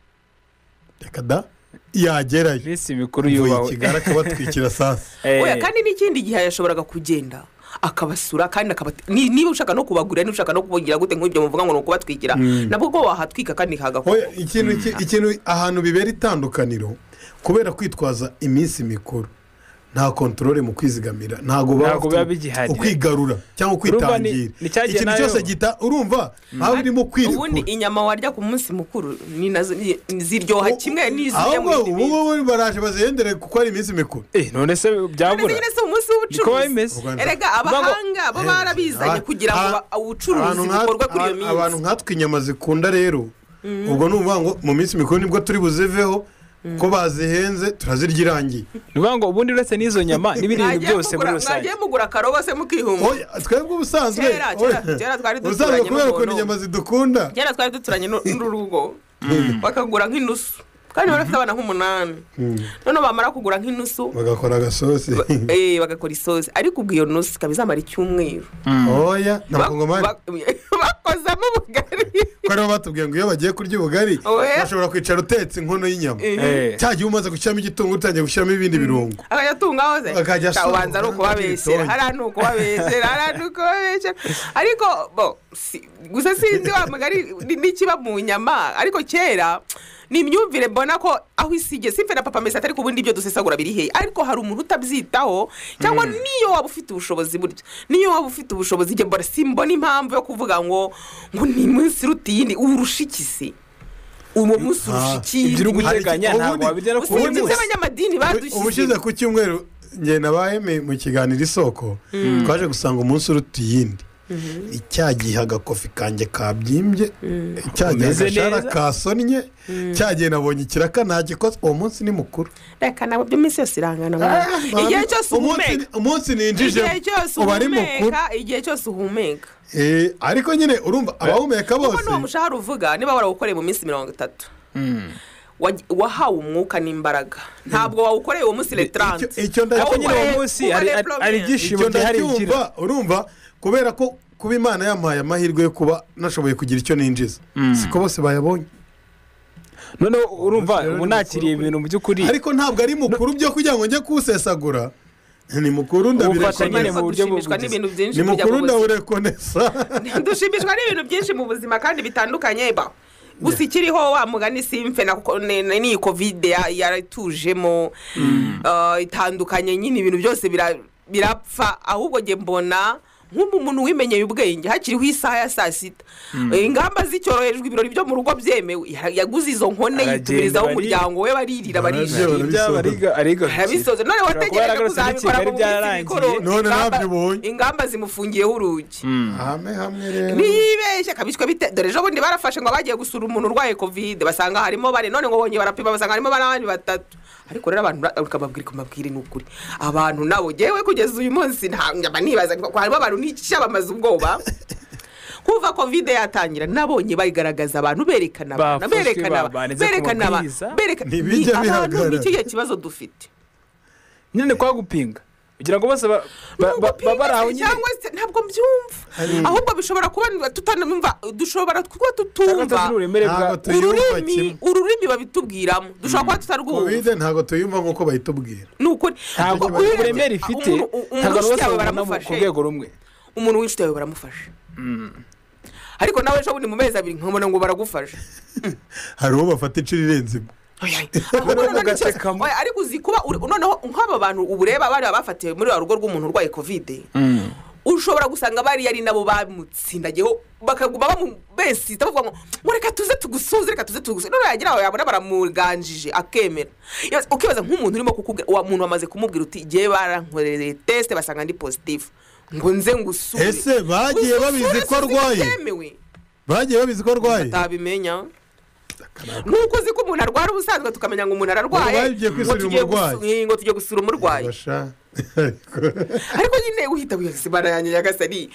reka da yagerayo minsi mikuru yubawe kigali akabatwikira sasa oya kandi n'ikindi gihe yashoboraga kugenda akabasura kandi akabati ni- niba ushaka no kubagurira niba ushaka no kubagira gute nk'ibyo muvuga ngo ni ukubatwikira Mm. nabwo ko wahatwika kandi hagakora Oya, ikintu ki- ikintu ahantu bibera itandukaniro kubera kwitwaza iminsi mikuru nta kontorore mu kwizigamira ntabwo Ntabwo biba bigihari. ukwigarura cyangwa Urumva kwitangira ni- ni cya gihe ikintu nayo- cyose gita urumva haba birimo ubundi kwirikura inyama warya ku munsi mukuru ni nazo ni- ziryoha kimwe n'izirya mu ahubwo yindi ubu ngubu baraje bazihendere kuko ari iminsi mikuru none se byabura nyine si umunsi Niko biba bimeze. w'ubucuruzi erega abahanga bo barabizanye kugira ngo ba- ubucuruzi bukorwe kuri iyo minsi abantu nkatwe inyama zikunda rero Mhm. ubwo ni ukuvuga ngo mu minsi mikuru nibwo turi buziveho ko bazihenze turazirya irangiye ni ukuvuga ngo ubundi uretse n'izo nyama n'ibindi bintu Mwagiye byose muri mugura- rusange mwagiye mugura akarobo se mukihumura Oya, twebwe ubusanzwe Kera, kera, oya, kera twari ubusanzwe duturanye kubera n'umuntu. ukuntu inyama zidukunda kera twari duturanye n'u- n'urugo bakagura nk'inusu kandi bari bafite abana nk'umunani noneho bamara kugura nk'inusu bagakora agasosi eh, bagakora isosi ariko ubwo iyo nusu ikaba izamara icyumweru oya ntabwo ngomani bakozamo ubugari ko aribo batubwiye ngo iyo bagiye kurya ubugari Oya. bashobora kwicara utetse inkono y'inyama Eh. cya gihe umaze gushyiramo igitunguru utangiye gushyiramo ibindi birungo akajya atungaho se Akajya asoma, ubanza ari ukubabeshyera akajya hariya ni ukubabeshyera hariya ni ukubabeshyera ariko bo si- gusa sinzi wa mugari ni- n'ikiba mu nyama ariko kera ni imyumvire mbona ko aho isigeye simfe na papa mesa ariko ubundi ibyo dusesagura biri hehe ariko hari umuntu utabyitaho cyangwa Mm. niyo waba ufite ubushobozi burya niyo waba ufite ubushobozi njye mbona simbona impamvu yo kuvuga ngo ngo ni iminsi iruta iyindi urusha iki se uwo munsi urusha Ah, ikindi ibyo uri guteganya Ubundi- ntabwo wabijyana ku usibye wundi munsi. iby'abanyamadini badushyize ubushize ku cyumweru njye na ba Aime mu kiganiro isoko Mm. twaje gusanga umunsi uruta iyindi cya gihe agakofi kanjye kabyimbye cya gihe Umeze agashara neza. kasonnye Mm. cya gihe nabonye ikiraka ntagikozwe uwo munsi ni mukuru reka nabo byo iminsi yose irangana Ah, igihe babi- cyose umunsi- uhumeka umunsi ninjije igihe cyose uba ari mukuru uhumeka igihe cyose uhumeka Eh, ariko nyine urumva abahumeka kuko bose n'uwo mushahara uvuga niba warawukoreye mu minsi mirongo itatu wa- wahawe umwuka n'imbaraga ntabwo wawukoreye uwo munsi retarante icyo icyo ndacyumva urumva kubera ko kuba imana yampaye amahirwe yo kuba nashoboye kugira icyo ninjiza siko bose bayabonye noneho urumva ubu nakiriye ibintu mu by'ukuri ariko ntabwo ari mukuru byo kugira ngo njye kuwusesagura ni mukuru Ubufatanye ndabirekonesa nyine mu buryo dushimishwa n'ibintu byinshi ni kujya mukuru mu buzima. ndaburekonesa dushimishwa n'ibintu byinshi mu buzima kandi bitandukanye ba gusa ikiriho wa mugani simfe na- ne- ne- n'iyi kovide ya- yaratujemo Ah, itandukanye nyine ibintu byose bira- birapfa ahubwo njye mbona nk'umuntu wimenyeye ubwenge hakiriho isaha ya saa sita Mm. Eh, ingamba zicyorojwe ibirori byo mu rugo byemewe Ya- yaguze izo nkone Aragenda, yitubirizaho bari- umuryango we baririra Bararya, barishima bariga- ariga arabisoza none Ashobora kuba wategereje yaragarutse kuzabikora mu n'ikigali minsi byararangiye. mikoro None ingamba- ntabyo ingamba zimufungiyeho urugi hamwe hamwe rero niyibeshye akabicwa bite dore ejo bundi barafashe ngo bagiye gusura umuntu urwaye kovide basanga harimo bane none ngo bongeye barapima basanga harimo n'abandi batatu ariko rero abantu ba- ukababwira ukamabwira ni ukuri abantu nabo ngewe kugeza uyu munsi nta- nkaba nibaza ko harimo abantu n'icya bamaze ubwoba kuva kovide yatangira nabonye bayigaragaza abantu berekana abantu Bafashwe, berekana aba- babanze ku berekana aba- mabwiriza. berekana Ntibijya ni abantu, bihagarara. ni ikihe kibazo dufite nyine kwa gupinga kugira ngo bose ba- ba- ba- babe bari aho nyine cyangwa se ntabwo mbyumva Hari- ahubwo bishobora kuba tutanumva dushobora kuba tutumva tutazi uburemere bwa- Ntabwo tuyumva ururimi kimwe. ururimi babitubwiramo dushobora kuba tutarwumva kovide ntabwo tuyumva nk'uko bayitubwira ni ukuri ntabwo Uyu- uburemere ifite umuntu- u- umuntu ntabwo bose w'inshuti yawe babona mu- ku baramufashe. rwego rumwe umuntu w'inshuti yawe baramufasha ariko nawe ejo bundi mu mezi abiri nkabona ngo baragufasha hari uwo bafata inshuro irenze imwe Ahubwo noneho ni ikibazo. Oya, ariko uzi kuba uri- noneho nk'aba bantu ubureba bari abafatiwe muri wa rugo rw'umuntu urwaye kovide ushobora gusanga bari ari nabo bamutsindagiyeho bakaguma bamubesita bavuga ngo ngo reka tuze tugusuze reka tuze tugusuze none yagira aho yabona baramuganjije akemera Iyo- ukibaza nk'umuntu urimo kukubwira uwo muntu wamaze kumubwira uti igihe barankoreye tesite basanga ndi positifu ngo nze ngusure Ese bagiye Gusura babizi si ko arwaye? bitemewe. bagiye babizi ko arwaye batabimenya nk'uko uzi ko umuntu arwara ubusanzwe tukamenya ngo umuntu ararwaye Ubu bagiye kwisurira tugiye umurwayi. gusu- ngo tugiye gusura umurwayi Basha. ariko nyine uhita wihageze yanjye nyagasani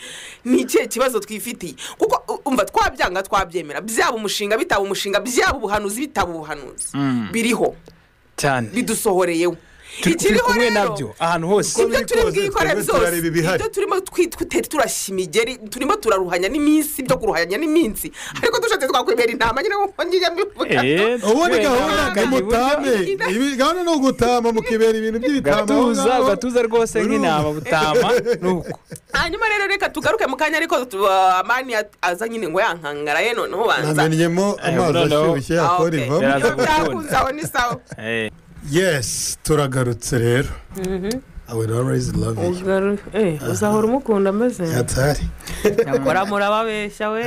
ni ikihe kibazo twifitiye kuko u- umva twabyanga twabyemera byaba umushinga bitaba umushinga byaba ubuhanuzi bitaba ubuhanuzi Mm. biriho cyane bidusohoreyeho turi turi ikiriho kumwe rero nabyo ahantu hose ibyo turi bwikorere byose ibyo turimo twi- tute- turashya imigeri turimo turaruhanya n'iminsi ibyo kuruhanya n'iminsi ariko dushatse twakwemera intama nyine nk'uko ngiye mbivuga ubundi gahunda ni mutame Ibi- gahunda ni ugutama mukibera ibintu by'ibitama gatuza gatuza rwose nk'intama butama nuko hanyuma rero reka tugaruke mu kanya ariko tu- ah, amani ya- aza nyine ngo yankangara ye noneho banza namenyemo amazi noneho- ashyushye yakora Ah, okay. ivamo Yaraza byakunze aho ni sawa yes turagarutse rero i will always love you uzahora umukunda ameze atari kora murababeshya we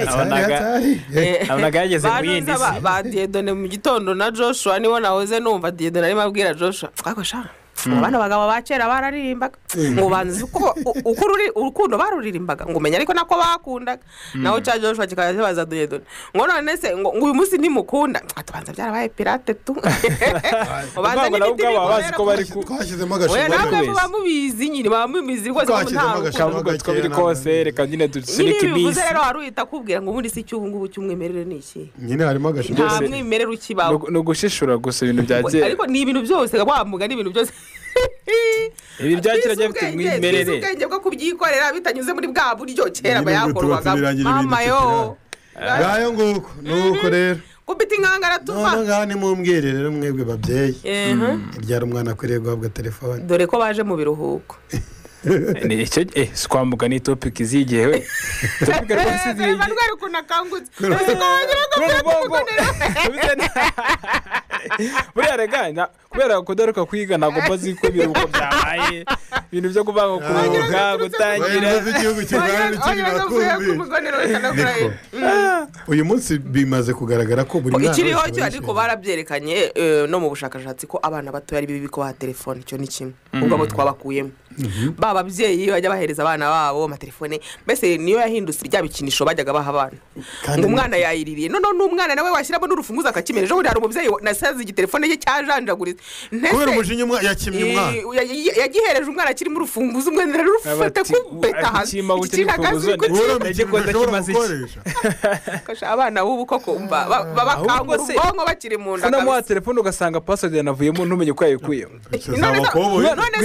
abonaga yageze mu yindi Banunza ba- si ba diyedone mu gitondo na joshua nibo nahoze numva diyedone arimo abwira joshua twakosha Mm. bano bagabo ba kera bararirimbaga ngo banzi uko u- uko ururi- urukundo baruririmbaga ngo umenya ariko nako bakundaga Mm. naho cya joshua kikaba kibaza diyedone ngo none se ngo ngo uyu munsi ntimukunda Ah, tubanza byarabaye pirate tu ngo banza ntabwo nabo n'ibiti ubwabo baba bazi ko bari bikorera ku twashyizemo Oya, namwe muba mubizi nyine muba mubizi rwose ko nta rukundo kavuga two biri kose reka nyine nyine dusunike bivuze iminsi rero wari uhita akubwira ngo ubundi si icyo ubu ngubu cy'umwimerere ni iki nyine harimo agashimwe nta mwimerere ukibaho ni ugushishura gusa ibintu bya Ngo- kera ariko ni ibintu byose wa mugani ibintu byose ibi bya kera Twize byafite ubwenge, twize umwimerere ubwenge bwo kubyikorera bitanyuze muri bwa buryo kera Nyine ubwo tuba bayakorwaga tubirangira ibintu mama yo ngayo nguko nuko rero kubita inkangara tuva none ngaha nimumbwire rero mwebwe babyeyi Ehe. ibyara umwana akwiriye guhabwa telefone dore ko baje mu biruhuko Ni icyo eh si kwambuka ni topiki izigiye we topiki rwose Eh, izigiye reba ukuntu akangutse Kureba- Uzi ko wagira ngo Kureba byatuma ubwonko. buriya rega na- kubera kudaruka kwiga ntabwo mbazi ko ibiruhuko byabaye ibintu byo kuvanga kuruhuka gutangira Niko. uyu munsi bimaze kugaragara ko buri mwana ikiriho wese cyo aba ariko barabyerekanye eh, no mu bushakashatsi ko abana bato ari bibi ko baha telefone icyo ni kimwe ubwo abo twabakuyemo ba babyeyi bajya bahereza abana babo amatelefone mbese niyo yahindutse rya bikinisho bajyaga baha abana ngo umwana yayiririye noneho n'umwana nawe washyiramo n'urufunguzo akakimena ejo bundi hari umubyeyi wa- nasaze igitelefone cye cyajanjaguritse Ntese- Kubera umujinya umwa- yakimye Eh, umwana. ya- ya- yagihereje umwana akirimo urufunguzo umwe rurufata kubeta hasi ikiragazi gufasha abana b'ubu koko mba ba- ba- bakangura se- ubwonko bakiri mu nda unamuha kabisa. telefone ugasanga pasodi yanavuyemo ntumenye uko yayikuyemo None se- none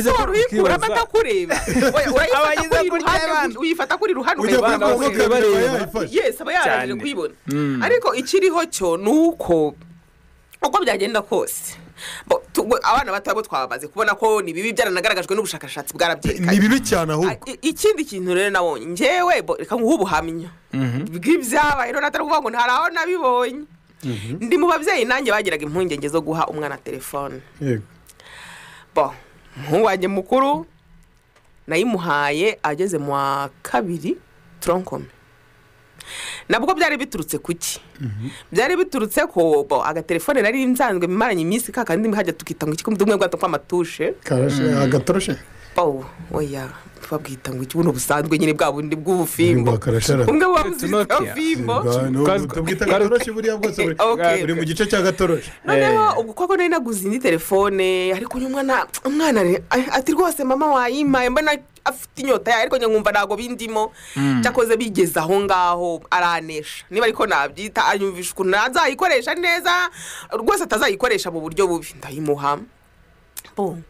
se wari uyikuramo atakureba We- urayifata kuri iruhande, uyifata kuri iruhande Ujya ukareba kuri abana Facebook bakureba. ukareba yayifashe. Yes, aba yararangije Cyane. kuyibona Mm. ariko ikiriho cyo ni uko uko byagenda kose bo- tu- bo- abana bato bo twabamaze kubona ko ni bibi byaranagaragajwe n'ubushakashatsi bwarabyerekanye ni bibi cyane ahubwo I- ikindi kintu rero nabonye njyewe bo- reka nguhe ubuhamya bw'ibyabaye rero atari ukuvuga ngo ntari aho nabibonye ndi mu babyeyi nanjye bagiraga impungenge zo guha umwana telefone Yego. bo umuhungu wanjye mukuru nayimuhaye ageze mu wa kabiri toronkome nabwo byari biturutse ku ki byari biturutse ko bo agatelefone nari nsanzwe bimaranye iminsi ka kandi hajya tukita ngo iki kundi umwe bwato kw'amatushe Karashe, agatoroshe bo oya babwita ngo iki buno busanzwe nyine bwa bundi bw'ubufimbo karashara. umwe buba buzitwa fimbo tubwita agatoroshi buriya bwose buri- Okay. buri mu gice cy'agatoroshi noneho ubwo koko nari naguze indi telefone ariko uyu mwana umwana re- a- ati rwose mama wayimpaye mbona afite inyota yayo ariko njye nkumva ntabwo bindimo Mm. cyakoze bigeze aho ngaho aranesha niba ariko nabyita anyumvisha ukuntu azayikoresha neza rwose atazayikoresha mu buryo bubi ndayimuha Bo,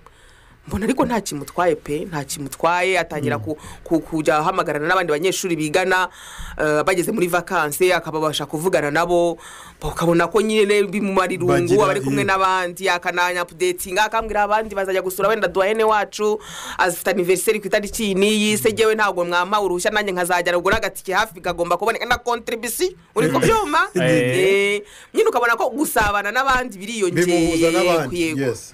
mbona ariko nta kimutwaye pe nta kimutwaye atangira ku- ku- kujya ahamagarana n'abandi banyeshuri bigana eh, bageze muri vakanse akababasha kuvugana nabo Bo, ukabona ko nyine bimumara irungu Bagira- aba ari kumwe yeah. n'abandi akananya apudetinga akambwira abandi bazajya gusura wenda duhene wacu afite aniveriseri ku itariki iyi n'iyi se jyewe ntabwo mwampawe uruhushya nanjye nkazajya rugura agatike hafi kagomba kuboneka na kontribisi uri ku byuma Eh. Eh, nyine ukabona ko gusabana n'abandi bimuhuza biriyongeye n'abandi yego. yes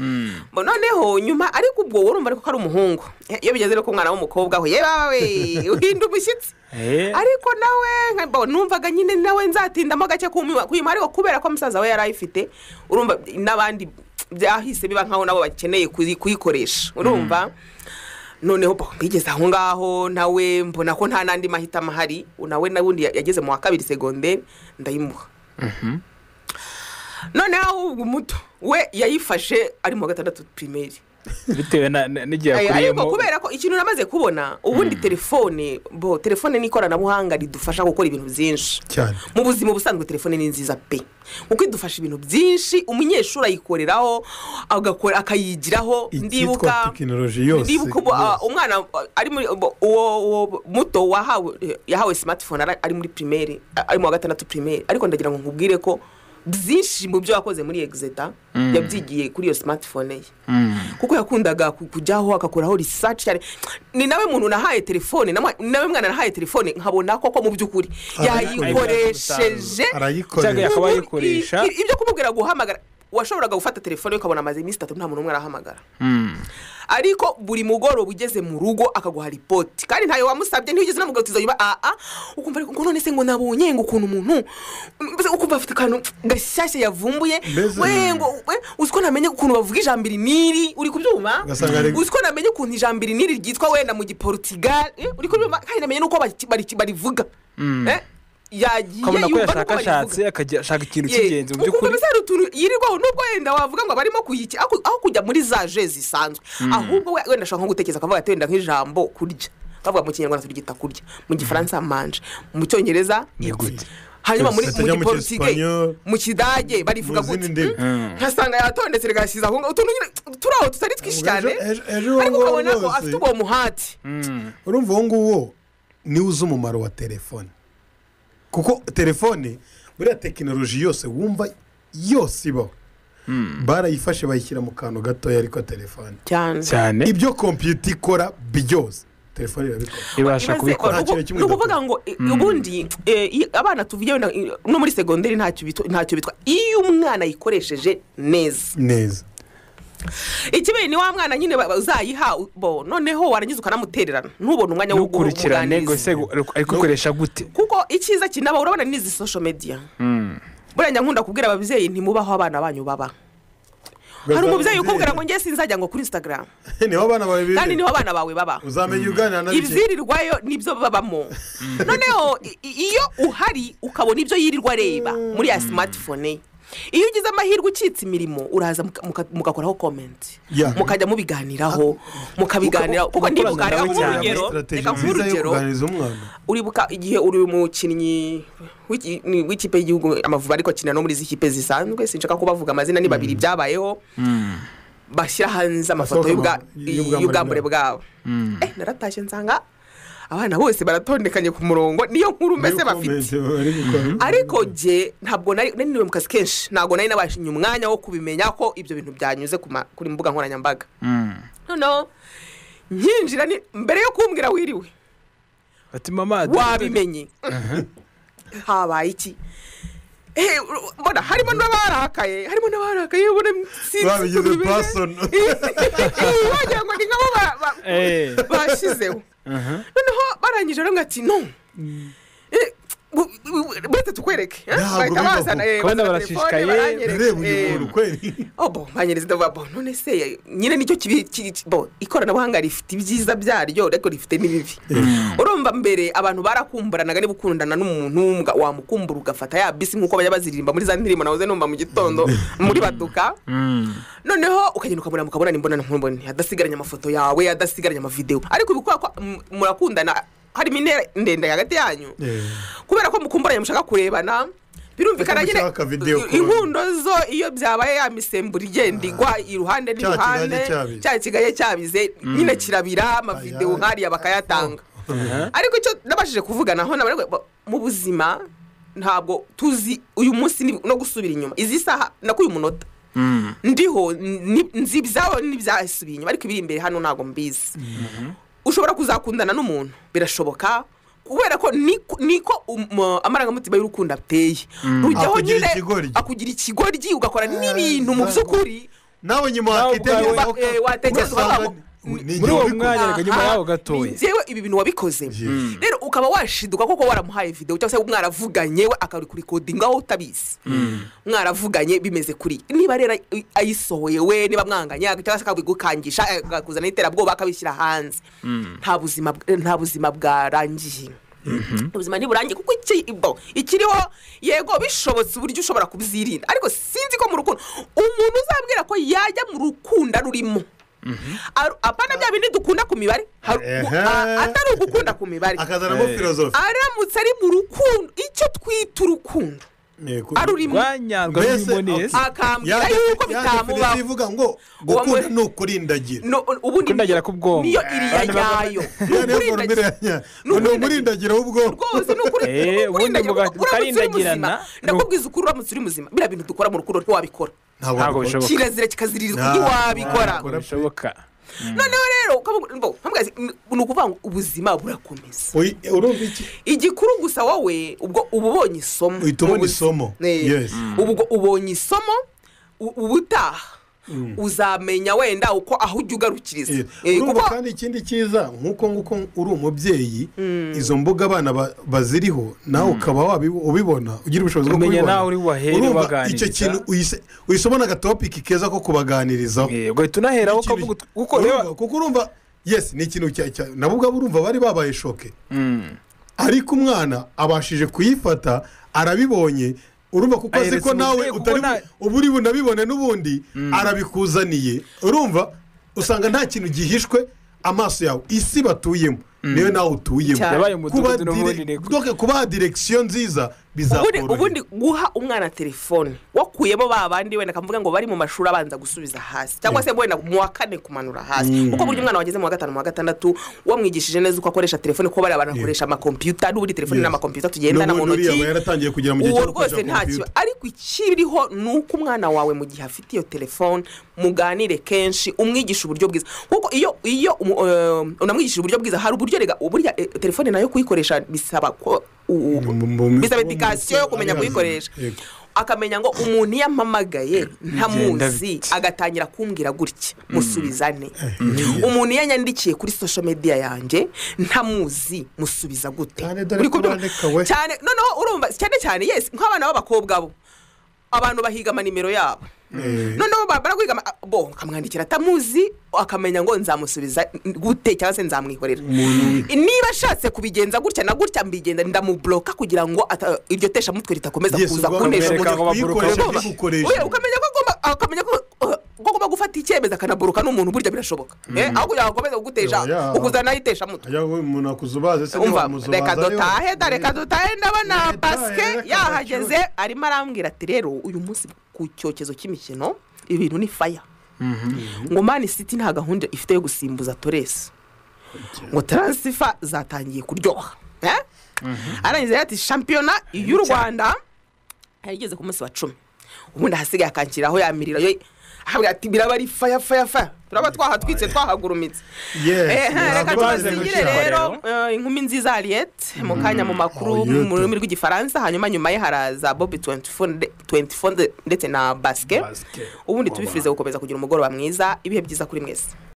Bo noneho nyuma ariko ubwo urumva ariko ko ari umuhungu Eh, iyo bigeze rero ko umwana w'umukobwa we yebawe uhinda umushyitsi ariko nawe nka- bo, numvaga nyine nawe nzatindamo gake kuyimuha kuyimuha ariko kubera ko musaza we yari ayifite urumva n'abandi byahise biba nkaho nabo bakeneye kuyi- kuyikoresha urumva noneho bo, bigeze aho ngaho nawe mbona ko nta n'andi mahitamo ahari nawe n'ubundi yageze mu wa kabiri segonderi ndayimuha noneho ubwo muto we yayifashe ari mu wa gatandatu pirimeri bitewe na- na- n'igihe Aya, ariko yakuyemo kubera ko ikintu namaze kubona ubundi telefone bo telefone n'ikoranabuhanga ridufasha gukora ibintu byinshi cyane mu buzima ubusanzwe telefone ni nziza pe kuko idufasha ibintu byinshi umunyeshuri ayikoreraho agakora akayigiraho icyitwa ndibuka tekinoloji yose ndibuka ubu, ah, umwana ah, ari muri ubu- uwo uwo muto wahawe eh, yahawe smartphone ara- ari muri primeri a- ari mu wa gatandatu primeri ariko ndagira ngo nkubwire ko byinshi mu byo yakoze muri exeta Mm. yabyigiye kuri iyo smartphone ye kuko yakundaga ku- kujyaho agakoraho research cyane ni nawe muntu nahaye telefone namwa- ni nawe mwana nahaye telefone nkabona koko mu by'ukuri yayikoresheje Arayikoresha. Cyangwa yakaba ayikoresha. I- i- ibyo kumubwira guhamagara washoboraga gufata telefone ye ukabona amaze iminsi itatu nta muntu n'umwe arahamagara ariko buri mugoroba ugeze mu rugo akaguha ripoti kandi ntayo wamusabye ntigeze namugatiza nyuma aa ukumva ariko ngo none se ngo nabonye ngo ukuntu umuntu mbese ukumva afite akantu gashyashya yavumbuye Mbese- we ngo we uzi ko namenye ukuntu bavuga ijambo iri n'iri uri kubyuma Ugasanga ari- uzi ko namenye ukuntu ijambo iri n'iri ryitwa wenda mu giporutugali eh, uri kubyuma kandi namenye n'uko bari- bari- barivuga Mm. Eh, yagiye ukabona ko yumva n'uko yashakashatse akajya ashaka ikintu cy'ingenzi mu ukumva by'ukuri mbese hari utuntu yirirwaho nubwo wenda wavuga ngo barimo kuyiki ako- aho kujya muri za je zisanzwe Mm. ahubwo we- wenda ashobora nko gutekereza akavuga ati wenda nk'ijambo kurya bavuga mu kinyarwanda turyita kurya mu gifaransa manje mu cyongereza Nigute? hanyuma muri Batajya mu giporutige Cyesipanyol, mu kidage barivuga mu gutya zindi ndimi. Mm. nkasanga yatondetse rigashyize aho ngaho utuntu nyine turi aho tutari twinshi cyane ariko ukabona ko afite uwo muhati urumva uwo nguwo niwe uzi umumaro wa telefone kuko telefone buriya tekinoloji yose wumva yose ibaho barayifashe bayishyira mu kantu gatoya ariko telefone cyane cyane ibyo kompiyuta ikora byose telefone irabikora ibasha Ibaze- kubikora ni uku- ni ukuvuga ngo eh, Mm. ubundi eh, i- abana tuvuye wenda, eh, no muri segonderi ntacyo bitwa- ntacyo bitwa iyo umwana ayikoresheje neza neza ikibere ni wa mwana nyine ba- uzayiha u- bo noneho warangiza ukanamutererana ntubone umwanya wo ntukurikirane kumuganiriza ngo ese ariko ukoresha gute kuko icyiza kinaba urabona n'izi social media Mm. burya nkunda kubwira ababyeyi ntimubaho abana banyu baba hari umubyeyi ukubwira ngo njye sinzajya ngo kuri instagram niho abana bawe bibe kandi niho abana bawe baba uzamenya uganira na bike ibyirirwayo nibyo babamo noneho i- i- iyo uhari ukabona ibyo yirirwa areba muri ya smartphone ye iyo ugize amahirwe ucitse imirimo uraza muka- muka- mugakoraho comment Ya. mukajya mubiganiraho mukabiganiraho kuko ndibuka reka nk'urugero reka nk'urugero- umwana uribuka igihe uri umukinnyi w'iki- ni- w'ikipe y'igihugu amavubi ariko akina no muri izi kipe zisanzwe sinshaka kubavuga amazina ni babiri byabayeho bashyira hanze amafoto Asohoka y'ubwa- mu- y'ubwambure y'ubwambure bwabo eh naratashye nsanga abana bose baratondekanye ku murongo niyo nkuru mbese bafite ariko jye ntabwo nari nari niriwe mu kazi kenshi ntabwo nari nabashimye umwanya wo kubimenya ko ibyo bintu byanyuze ku ma- kuri mbuga nkoranyambaga noneho nkinjira ni- mbere yo kumbwira wiriwe ati mama wabimenye habaye iki Eh, uru- mbona harimo n'abarakaye harimo n'abarakaye ubona Babigize person. wagira ngo ni nkabo ba- ba- Eh. bashyizeho Aha. noneho barangije rero ati no Eh, bu- bu- buretse tukwereke eh, bahita bazana eh, kubona bazana barashishikaye telefone, baranyereka, reba eh, uyu muntu kweri obo banyereza babo none se eh, nyine nicyo kibi ki- ki- bo ikoranabuhanga rifite ibyiza byaryo ariko rifite n'ibibi urumva mbere abantu barakumburanaga niba ukundana n'umuntu w'umwa- wamukumbura ugafata ya bisi nk'uko bajya baziririmba muri za ndirimbo nahoze numva mu gitondo muri baduka noneho ukagenda ukabura mukabonana imbonana nk'umbone adasigaranye amafoto yawe adasigaranye amavidewo ariko ubu kubera ko mm, murakundana harimo intera ndende hagati yanyu kubera ko mukumburanye mushaka kurebana birumvikana Kuko nyine mushaka video call. inkundo zo iyo byabaye ya misemburo igenda igwa iruhande Cya n'iruhande kigaye cyabize. cya kigaye cyabize Mm. nyine kirabira amavidewo nkariya bakayatanga ariko icyo nabashije kuvuganaho nabari mu buzima ntabwo tuzi uyu munsi ni- no gusubira inyuma izi saha nakuye umunota ndiho ni- nzi ibyaho n'ibyasubiye inyuma ariko ibiri imbere hano ntabwo mbizi ushobora kuzakundana n'umuntu birashoboka kubera ko niko- niko um- amarangamutima y'urukundo ateye Mm. rujyaho Akugira nyine ikigoryi. akugira ikigoryi ugakora n'ibintu mu by'ukuri nawe nyuma wakitekerezaho wakitekerezaho ko- watekereza ugasanga ko Muri uwo mwanya reka nyuma yaho gatoya njyewe ibi bintu wabikoze rero ukaba washiduka koko waramuhaye videwo cyangwa se mwaravuganye we akarikodinga aho utabizi mwaravuganye bimeze kuri niba rero ay- ayisohoye we niba mwanganya cyangwa se akabigukangisha akakuzana iterabwoba akabishyira hanze nta buzima bw- nta buzima bwarangiye ubuzima ntiburangiye kuko iki- bo, ikiriho yego bishobotse uburyo ushobora kubyirinda ariko sinzi ko mu rukundo umuntu uzabwira ko yajya mu rukunda rurimo Aru- apana bya bindi dukunda ku mibare Haru- Ehe. a- atari ugukunda ku mibare Akazanamo Eh. philosophe. aramutse ari mu rukundo icyo twita urukundo arurimo rwanyarwa n'imbonezi akambwira yuko bitamubaho ivuga ngo gukunda ni ukurindagira No, ubundi kundagera ku bwonko niyo iriya Abantu baba- nyayo ni ukurindagiro w'ubwonko rwose ni ukuri Eh, ni ubundi ukurindagira, muga- uramutse uri muzima mukandagirana, ndakubwiza ukuri uramutse uri muzima biriya bintu dukora mu rukundo ntiwabikora ntabwo bishoboka kirazira kikaziririzwa ntiwabikora Ntabwo bishoboka noneho rero ukaba- bo, mpamwe ni ukuvuga ngo ubuzima burakomeza Oyi, urumva iki igikuru gusa wowe ubwo uba ubonye isomo uhita ubona Ubuz- isomo Eh, yes ubwo ubonye isomo u- ubutaha Mm. uzamenya wenda uko aho ujya ugarukiriza Eh, urumva kuko- kandi ikindi cyiza nk'uko nguko uri umubyeyi izo mbuga abana ba- baziriho nawe ukaba wabi- ubibona ugira ubushobozi bwo Umenya kubibona nawe uri bubahere Urumva ubaganiriza. icyo kintu uyise- uyisomo ni agatopiki keza ko kubaganirizaho ugahita unaheraho ukavuga ut- kuko reba- kuko urumva yes ni ikintu cya cya- nabo ubwabo urumva bari babaye shoke ariko umwana abashije kuyifata arabibonye urumva kuko azi Ayeretse ko nawe umubyeyi kuko utari na- uba uri bunabibone n'ubundi arabikuzaniye urumva usanga nta kintu gihishwe amaso yawe isi batuyemo niyo nawe utuyemo Cyane. Yabaye umudugudu kuba n'ubundi dire- donc kubaha direkisiyo nziza ubundi bizakorohera ubundi guha umwana telefone wakuyemo ba bandi wenda akavuga ngo bari mu mashuri abanza gusubiza hasi cyangwa se wenda mu wa kane kumanura hasi Mm. kuko buryo umwana wageze mu wa gatanu mu wa gatandatu wamwigishije neza uko akoresha telefone kuko bariya banakoresha amakompiyuta n'ubundi telefone Yes. n'amakompiyuta tugendana mu N'ubundi uriya aba ntoki yaratangiye kugera mu gihe uwo cyo rwose gukoresha nta kiba computer. ariko ikiriho ni uko umwana wawe mu gihe afite iyo telefone muganire kenshi umwigisha uburyo bwiza kuko iyo iyo umu- eh, unamwigishije uburyo bwiza hari uburyo rega burya eh, telefone nayo kuyikoresha bisaba ko u- u- Mu- mu- mu- bisaba edikasiyo yo kumenya Ariya- kuyikoresha Yego. akamenya ngo umuntu iyo ampamagaye Bigenda ntamuzi agatangira kumbwira gutya musubizane umuntu iyo yanyandikiye kuri social media yanjye ntamuzi musubiza gute dore Uri ko kubyumva? bandika we. cyane noneho urumva cyane cyane yesi nk'abana b'abakobwa bo abantu bahiga amanimero yabo noneho bamara kwiga ama- bo ukamwandikira atamuzi akamenya ngo nzamusubiza gute cyangwa se nzamwikorera niba ashatse kubigenza gutya na gutya mbigenda ndamuburoka kugira ngo ata- iryo teshamutwe ritakomeza Yesu, kuza ubwo kunesha bakamwereka umuntu. aho baburuka, Urumva? ntigukoreshe. Oya, ukamenya ko agomba akamenya ko uh, ko agomba gufata icyemezo akanaburuka n'umuntu burya birashoboka Mm. Eh, aho kugira ngo akomeze kugutesha Oya, ya. ukuzana iteshamutwe ajya umuntu akuzubaze se umva ntiwamuzubaza reka ariho. dutahe da reka dutahe ndabona pasike yahageze arimo arambwira ati rero uyu munsi ku cyokezo cy'imikino ibintu ni faya ngo mani siti nta gahunda ifite yo gusimbuza toresi ngo taransifa zatangiye kuryoha Eh? arangiza yari ati shampiyona y'u rwanda yarigeze ku munsi wa cumi ubundi ahasigaye akanshyira aho yamirira yo akavuga ati biraba ari faya faya faya turaba twahatwitse twahagurumitse Yes, Eh, reka ntabwo bazi tubasigire gukina. rero eh, inkumi nziza hariyete mu kanya mu makuru Harriet. mu rurimi rw'igifaransa hanyuma nyuma ye haraza bobi 24 nde- 24 nde- ndetse na basike ubundi tubifurize gukomeza kugira umugoroba mwiza ibihe byiza kuri mwese